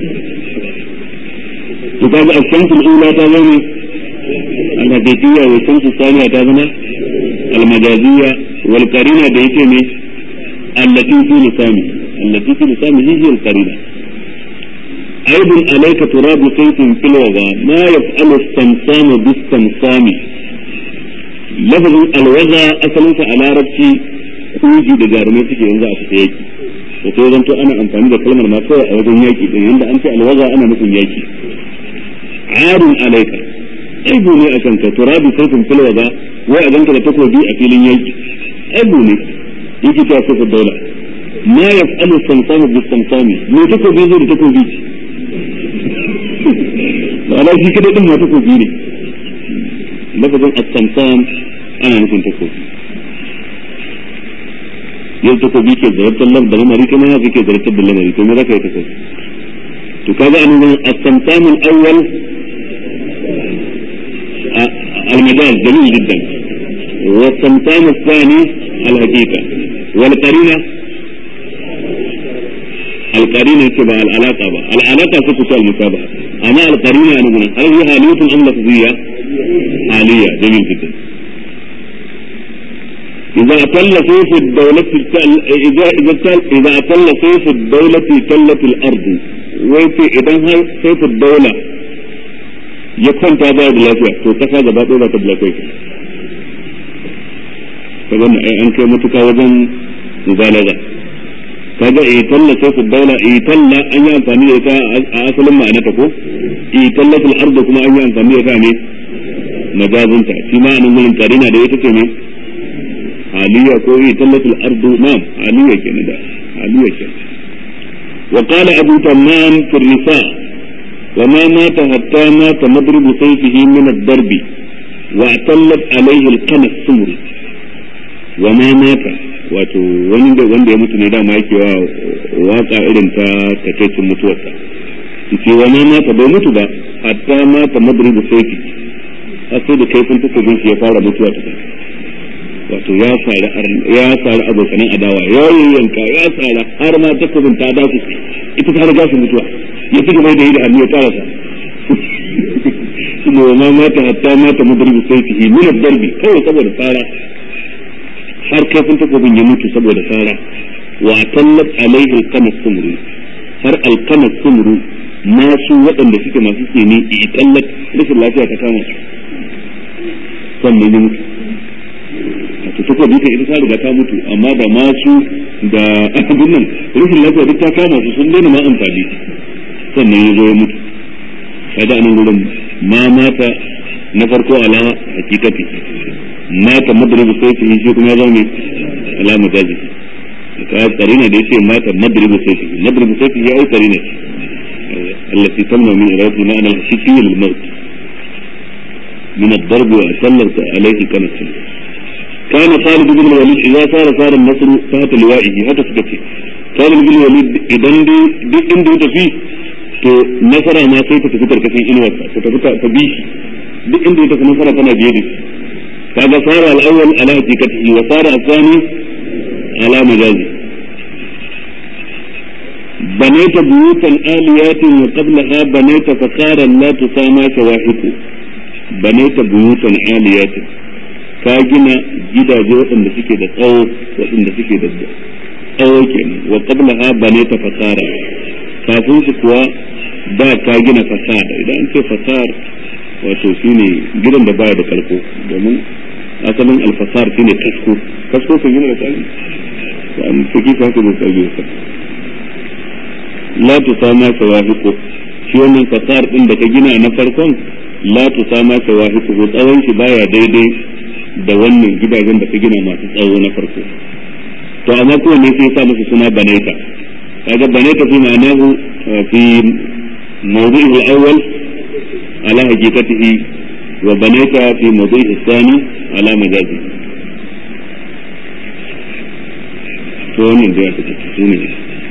to kaga ashamsul ula ta zama al-hadithiyya wa shamsu thaniya ta zama al-majaziyya wal qarina da yake ne allati fi lisani allati fi lisani hiya al-qarina عيب عليك تراب سيف في الوغى ما يفعل السمسام بالسمسام لفظ الوغى أصلا على ربتي kuji da jarumai suke yanzu a fita yaki to sai zanto ana amfani da kalmar ma kawai a wajen yaki din yanda an ce alwaza ana nufin yaki arun alaika aibu ne akan ka turabi sarfin filwaza wai a ganka da takobi a filin yaki aibu ne yake ta kafa daula ma yaf'alu samsamu bis samsami me takobi zai da takobi ma'ana shi kada din ma takobi ne lafazin as-samsam ana nufin takobi yau takobi ke zartar lam da lamari kuma ya ke zartar da lamari to me zaka yi takobi to kaga an nan as-samsam al-awwal المجاز جميل جدا والصمتان الثاني الحقيقة والقرينة القرينة تبع العلاقة بقى. العلاقة تكتب المشابهة أما القرينة أنا هنا هل هي حالية أم لفظية؟ حالية جميل جدا إذا أتل سيف الدولة التل... إذا إذا تل... إذا أتل سيف الدولة تلت الأرض ويتي إذا هاي سيف الدولة يكون تابع بلافيا تو كفا gaba ɗaya ba ta bulakai ka gani an kai matuka wajen mubalaga kaga eh talla sai ku daula eh talla an yi amfani da ita a asalin ma'ana ta ko eh tallatul ardu kuma an yi amfani da ita ne majazunta shi ma anan gurin karina da ita ce ne aliyya ko eh tallatul ardu na'am aliyya kenan da aliyya kenan wa qala abu tamam fi nisa wa ma mata hatta mata madrib sayfihi min ad-darbi wa atallat alayhi al-qanas sumri wa ma mata wato wani da wanda ya mutu ne dama yake wa waka irin ta takaicin mutuwarsa ce wa ma mata bai mutu ba hatta mata madribu sayfi har sai da kaifin takobin shi ya fara mutuwa ta wato ya sari ya sari abokanan adawa ya yanka ya sari har ma takobin ta dace ita ta riga su mutuwa ya ci gaba da yi da hannu ya karasa kuma wa ma mata hatta mata madribu sayfihi min ad-darbi kawai saboda tsara har kafin takobin ya mutu saboda sara wa tallat alaihi alqamas sumru har alqamas sumru masu waɗanda suke masu tsini i tallat rashin lafiya ta kama su sannan ya mutu wato takobi ta ita ta riga ta mutu amma da masu da abin nan rashin lafiya duk ta kama su sun daina ma amfani sannan ya zo ya mutu kaga anan gurin ma mata na farko ala hakikati mata madribu sayfihi shi kuma ya zama ne ala majazi ka karina da yace mata madribu sayfihi madribu sayfihi ai karina التي تمنع من إرادة المعنى الحقيقي للموت من الضرب وأسلط عليه كانت كان خالد بن الوليد إذا صار صار النصر تحت لوائه هذا سكتي خالد بن الوليد إذا دي دي إندو تفي to nasara ma sai ta tafi karkashin inuwarsa ta tafi ta bi shi duk inda ya tafi nasara tana biye da shi kaga sara al-awwal ala haqiqatihi wa sara al-thani ala majazi بنيت بيوتا آليات وقبلها بنيت فقارا لا تسامى شواحك بنيت بيوتا آليات كاجنا جدا جوة da suke da tsawo waɗanda suke da tsawo kenan wa qablaha banaita fasara kafin su kuwa da ka gina fasada idan an ce fasar wato shine gidan da baya da karko domin asalin alfasar shine kasko kasko kan gina da tsari an saki ka haka da tsari ka la tusama shawahiqu shi wannan fasar din da ka gina na farkon la tusama shawahiqu ko tsawon shi baya daidai da wannan gidajen da ka gina masu tsawo na farko to amma ko ne sai ya sa musu suna banaita kaga banaita fi ma'anahu fi mawdu'ihi al-awwal ala haqiqatihi wa banaita fi mawdu'ihi al-thani ala majazi to wannan da ya fita su ne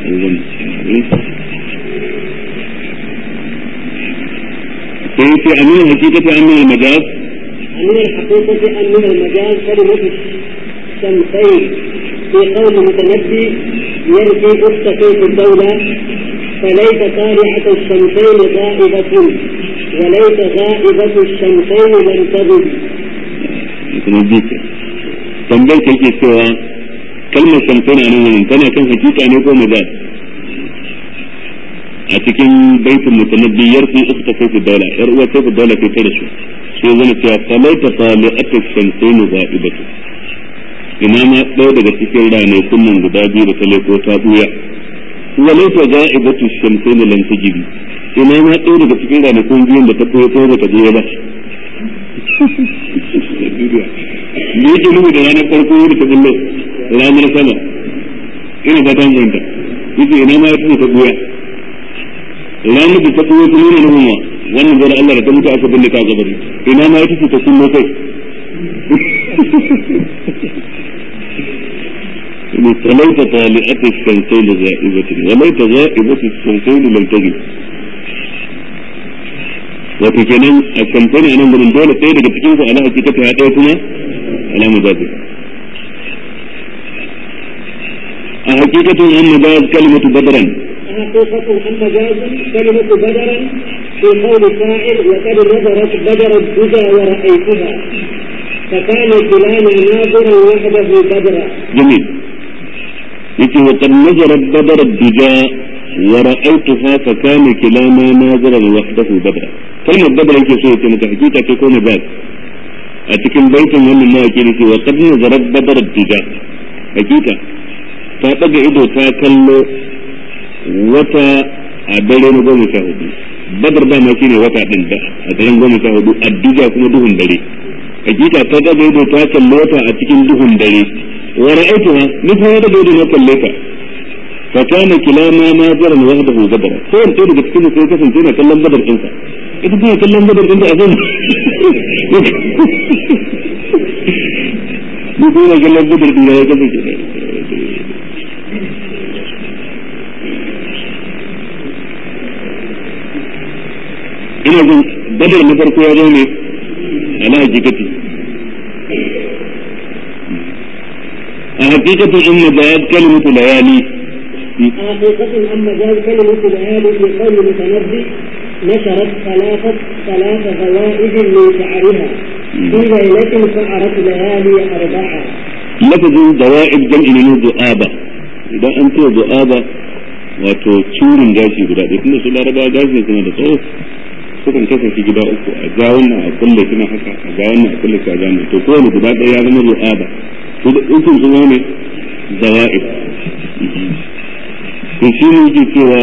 sai ce amin haqiqati amin al-majaz من الحقيقة أن من المجاز كلمة الشمسين في قول متنبي يرثي أخت سيف الدولة فليس طالعة الشمسين غائبة وليس غائبة الشمسين لم تغب. متنبيك tambayar ka yake cewa kalmar shamsuna nan wurin tana kan hakika ne ko majaz a cikin baitin mutanabbi yarfi ukhta sayfi dawla yar uwa sayfi dawla kai ta da su sai zama cewa falaita tali'atu shamsaini za'ibatu ina ma ɗaya daga cikin ranakun nan guda biyu da ta ko ta buya walaita za'ibatu shamsaini lam tajibi ina ma ɗaya daga cikin ranakun biyun da ta buya ko ba ta buya ba me yake nufi da ranar farko da ta bullo ranar sama ina ba ta fahimta yace ina ma ya ta buya ranar da ta buya ta nuna nufin wa wannan zai Allah da ta mutu aka binne ta gabari ina ma ita ce ta kullo kai وليت طالعة الشمسين زائبة وليت غائبة الشمسين لم تجد wato kenan a kamfani a nan gurin dole ɗaya daga cikin su ala hakikata ya ɗaya kuma ala majazi a hakikatun an majaz kalimatu badran حقيقة أن مجاز كلمة بدرا في قول فاعل وقد نظرت بدر الدجى ورأيتها فكان كلانا ناظرا وحده بدرا جميل يقول وقد نظرت بدر الدجى ورأيتها فكان كلاما ناظرا وحده بدرا كلمة بدر yake so yace maka hakika ce ko majaz a cikin baitin wannan ma yake nufi wa qad nazarat badar ad-dija hakika ta daga ido ta kallo wata a dare na goma sha hudu badar dama shine wata din da a daren goma sha hudu addija kuma duhun dare hakika ta daga ido ta kallo wata a cikin duhun dare wa ra'aytuha ni fa da ido na kalle ta fa kana kilama nazaran wahdahu badar ko wanda daga cikin sai kasance na kallon badar din sa ita kuma kallon badar din ta a zan ni kuma kallon badar din ya kasance ina jin badar na farko ya zo ne ala hakikati a hakikatin in majaz kalimatu layali حقيقة أن مجاز كلمة ليالي في قول المتنبي نشرت ثلاثة ثلاث فوائد من شعرها في ليلة شعرت ليالي أربعة lafazin dawa'ib jam'i ne du'aba idan an ce du'aba wato curin gashi guda ɗaya tunda su laraba gashi suna da tsawo sukan kasance gida uku a ga wannan a kulle suna haka a ga wannan a kulle shi a ga wannan to kowane guda ɗaya ya zama du'aba to da ukun su ne dawa'ib to shi ne yake cewa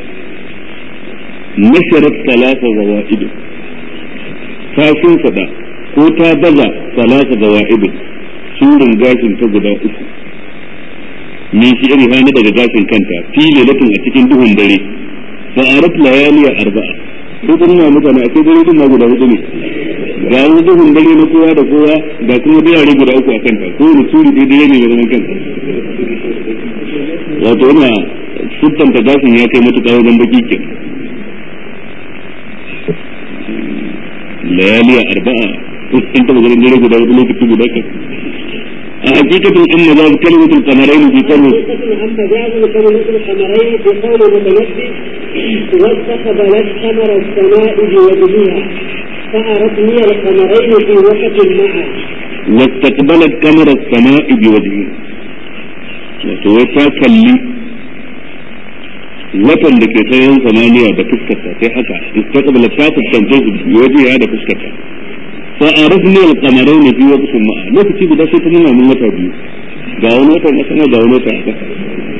nasharat talata zawa'ib ta sun fada ko ta baza talata zawa'ib surin gashin ta guda uku min shi iri hana daga gashin kanta fi lailatin a cikin duhun dare fa arat layaliya arba'a ko kun na mutane akwai dare din ma guda hudu ne ga wani duhun dare na kowa da kowa ga kuma birane guda uku a kanta ko wani suri dai dare ne ga zaman kanta wato ina sittanta gashin ya kai matuƙa wajen baki ke layaliya arba'a in taɓa ganin dare guda hudu lokaci guda kan حقيقة أن مجاز كلمة القمرين في قوله حقيقة أن مجاز كلمة القمرين في قول المتنبي واستقبلت قمر السماء بوجهها فأردني القمرين في وقت معا واستقبلت قمر السماء بوجهه وتوتا كلي watan da ke tsayin samaniya da fuskarta sai haka istaqbala ta fuskance su waje ya da fuskarta fa arifni al-qamarayn fi waqtin ma'a lokaci guda sai ta nuna min wata biyu ga wani wata na sama ga wani wata a kasa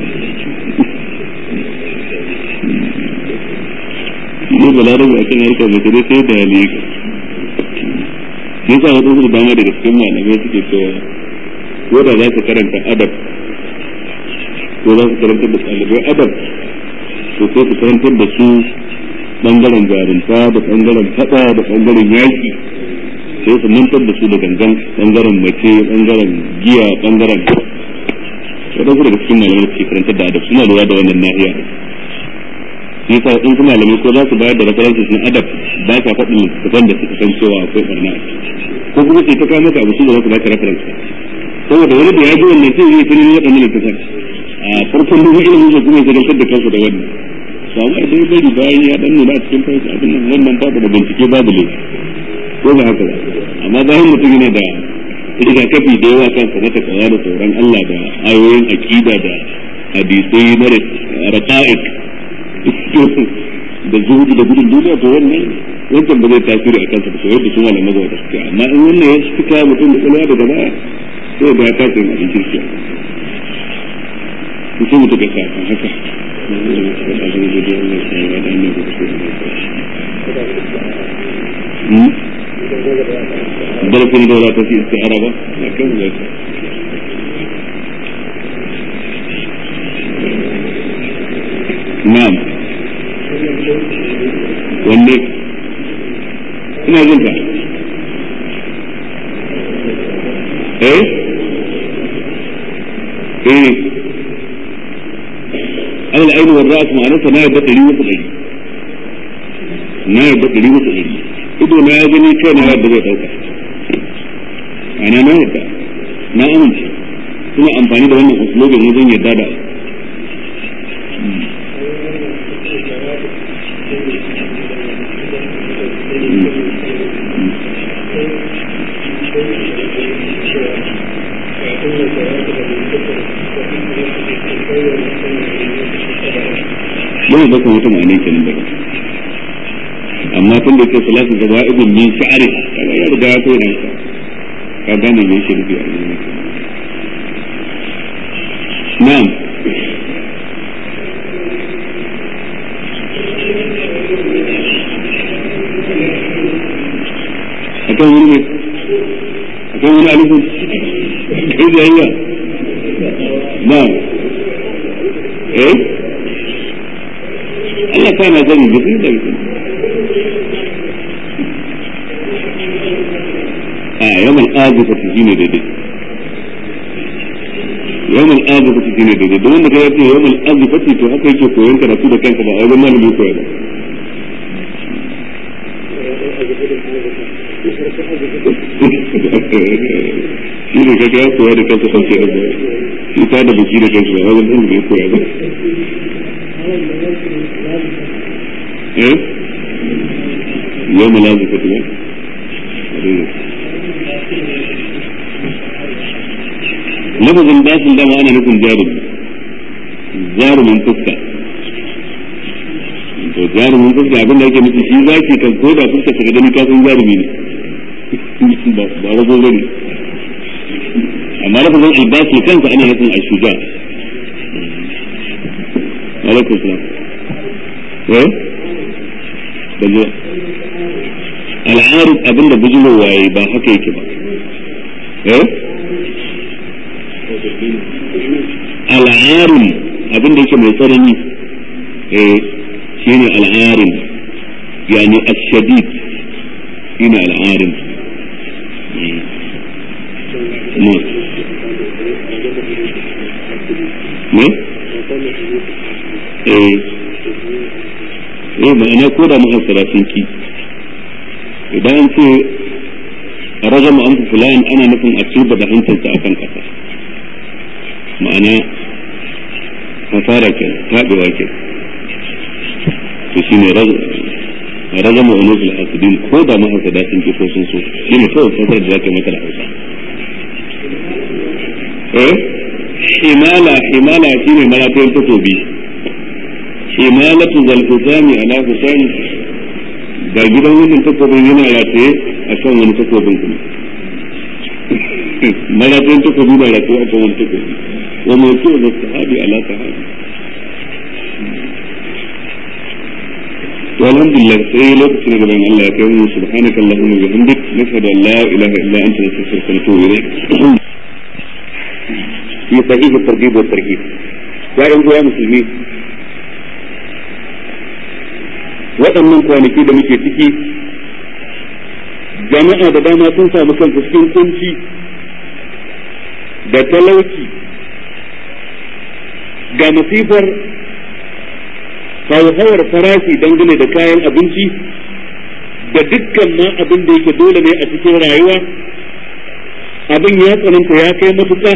ne balarabu a kan harkar mace dai sai da ne yasa wasu su dama daga cikin malamai suke cewa ko da za su karanta adab ko za su karanta da ɗalibai adab to sai su karantar da su bangaren jarumta da bangaren fada da bangaren yaki sai su mantar da su da gangan bangaren mace bangaren giya bangaren wadansu daga cikin malamai da ke karantar da adab suna lura da wannan nahiya shi yasa in kuma malamai ko za su bayar da references na adab ba sa faɗin littattafan da suka san cewa akwai barna ko kuma sai ta kawo maka abu su da za su baka reference saboda wani da ya ji wannan sai zai tunin waɗannan littattafan a farkon duk ilimin sa kuma ya zagantar da kansa da wannan samu a dai bari bayan ya dan nuna a cikin kai abin nan wannan babu da bincike babu ne ko ba haka ba amma bayan mutum yana da rigakafi da yawa kansa na takawa da tsoron Allah da ayoyin aqida da hadisai na raqa'iq da zuhudu da gudun duniya to wannan wancan ba zai tasiri a kansa ba sai yadda su malamai da suke amma in wannan ya fita mutum da kalwa daga baya sai da ya kasa yin abin kirki sai mutum ya sa kan haka darasin da ta fi istiara ba a kan zai na'am wanne ina jin ka eh eh alal aini wal ra'as ma'anarsa na yadda ɗari wasu ɗari na yadda ɗari wasu ɗari ido na ya gani kai na yadda zai dauka ana na yadda na amince suna amfani da wannan uslubin wajen yadda da Yau da kuma mutum a ne kenan daga amma tun da ke salatu da wa'idun min sha'ari kaga ya riga ya koyi nan ka gane me yake nufi a cikin na'am akan wani ne akan wani alifin kai da yayya na'am eh Allah kana zani da kai da kai a yawan azufa ta shine daidai yawan azufa ta shine daidai don wanda kai yace yawan azufa ta to haka yake koyon karatu da kanka ba a wajen malami koya ba shi ne kaga ya koya da kansa sauke da ba shi ta da biki da kansa ba wajen ɗan da ya koya ba eh yawan azufa ta ba lafazin bashin dama ana nufin jarumi jarumin fuska to jarumin fuska abin da ake nufi shi zaki kan ko da fuska ta gani kasan jarumi ne ba rago ba ne amma lafazin albashi kansa ana nufin ashuja alaikum salam eh baje al'arif abin da bujulo waye ba haka yake ba eh al'arin abin da yake mai tsanani eh shine al'arin yani ashadid shine al'arin ne ne eh eh ma'ana ko da muhassara sun ki idan an ce rajama an fulan ana nufin a tuba da hancinsa akan kasa ma'ana hasara ke taɓewa ke to shi ne ragama wani zuwa hasudin ko da mahasada sun ki ko sun so shi ne kawai fasar da za ka mata da hausa eh himala himala shi ne maratayin takobi himalatu zalfusami ala husami ga gidan wannan takobin yana rataye a kan wani takobin kuma maratayin takobi na rataye a kan wani takobi وموضوع الصحابي على صحابي والحمد لله سيئ لو كنت نقبل أن الله يكون سبحانك اللهم وبحمدك نشهد أن لا إله إلا أنت نستغفرك ونتوب إليك في صحيح الترغيب والترهيب يا أيها المسلمين waɗannan kwanaki da muke ciki jama'a da dama sun samu kansu cikin kunci da talauci ga masifar hauhawar farashi dangane da kayan abinci da dukkan ma abin da yake dole ne a cikin rayuwa abin ya tsananta ya kai matuƙa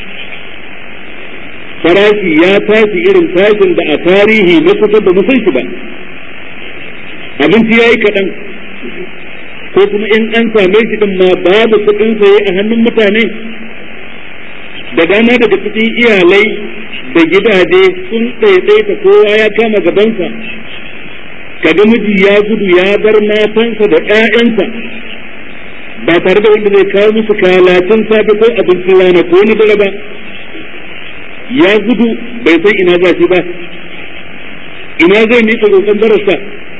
farashi ya tashi irin tashin da a tarihi na kusa da musan shi ba abinci ya yi kaɗan ko kuma in an same shi din ma babu kuɗin saye a hannun mutane da dama daga cikin iyalai da gidaje sun ɗaiɗaita kowa ya kama gabansa kaga miji ya gudu ya bar matansa da ƴaƴansa ba tare da wanda zai kawo musu kalacin safe ko abincin rana ko na dare ba ya gudu bai san ina za shi ba ina zai miƙa roƙon barasa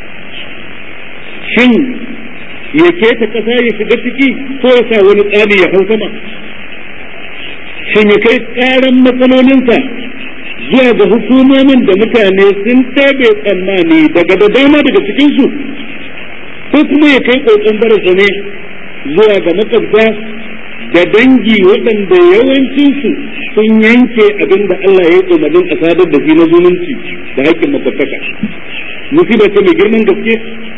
shin ya keta ƙasa ya shiga ciki ko ya sa wani tsari ya hau sama shin ya kai ƙaran matsalolinsa zuwa ga hukumomin da mutane sun tabe tsammani daga da dama daga cikinsu ko kuma ya kai ƙoƙon barasa ne zuwa ga makwabta da dangi waɗanda yawancinsu sun yanke abin da Allah ya yi umarnin a sadar da shi na zumunci da haƙƙin makwabtaka musibar ta mai girman gaske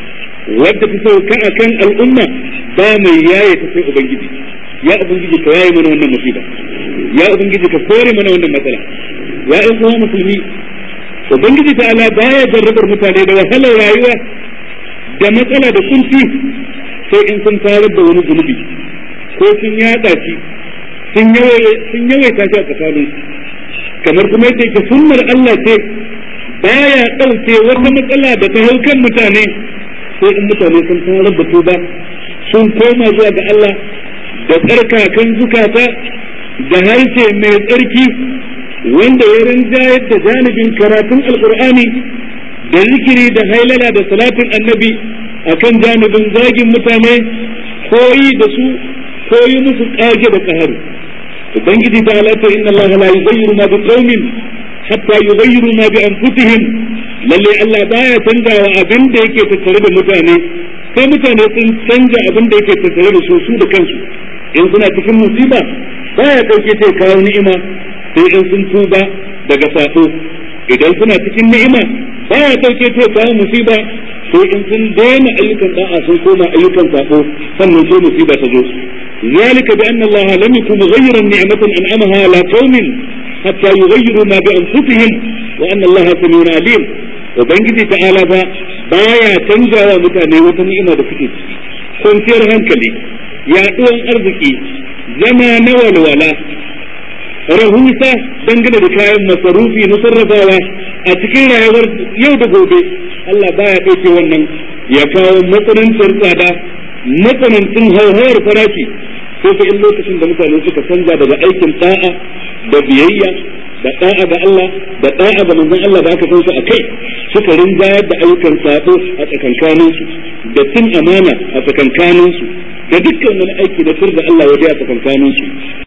wadda ta sauka a kan al'umma ba mai yaye ta sai ubangiji ya ubangiji ka yaye mana wannan musiba ya ubangiji ka kore mana wannan matsala ya ɗan uwa musulmi ubangiji ta ala baya jarrabar mutane da wahalar rayuwa da matsala da kunci sai in sun tarar da wani zunubi ko sun yaɗa shi sun yawaita shi a tsakanin kamar kuma yake ke sunnar Allah ce baya ɗauke wata matsala da ta hau kan mutane sai in mutane sun tarar da tuba sun koma zuwa ga Allah da tsarkakan zukata da harshe mai tsarki wanda ya rinjayar da janibin karatun alkur'ani da zikiri da hailala da salatin annabi akan janibin zagin mutane koyi da su koyi musu kage da kaharu ubangiji ta halatta inna Allah la yughayyiru ma bi qaumin hatta yughayyiru ma bi anfusihim lalle Allah baya canjawa abin da yake tattare da mutane sai mutane sun canja abin da yake tattare da su su da kansu in suna cikin musiba baya dauke sai kawo ni'ima sai in sun tuba daga sako idan suna cikin ni'ima baya dauke sai kawo musiba sai in sun daina ayyukan da'a sun koma ayyukan sako sannan sai musiba ta zo ذلك بأن الله لم يكن مغيرا نعمة أنعمها على قوم حتى يغيروا ما بأنفسهم وأن الله سميع عليم وبنجي تعالى baya canjawa mutane wata ni'ima da suke ciki kwanciyar hankali yaɗuwan arziki zama na walwala rahusa dangane da kayan masarufi na sarrafawa a cikin rayuwar yau da gobe Allah baya ɗauke wannan ya kawo matsanancin tsada matsanancin hauhawar farashi sai ta in lokacin da mutane suka canja daga aikin da'a da biyayya da da'a ga Allah da da'a ga manzon Allah da aka san su akai suka rinjayar da ayyukan sabo a tsakankanin su da cin amana a tsakankanin su da dukkan wani aiki na sirri Allah ya a tsakankanin su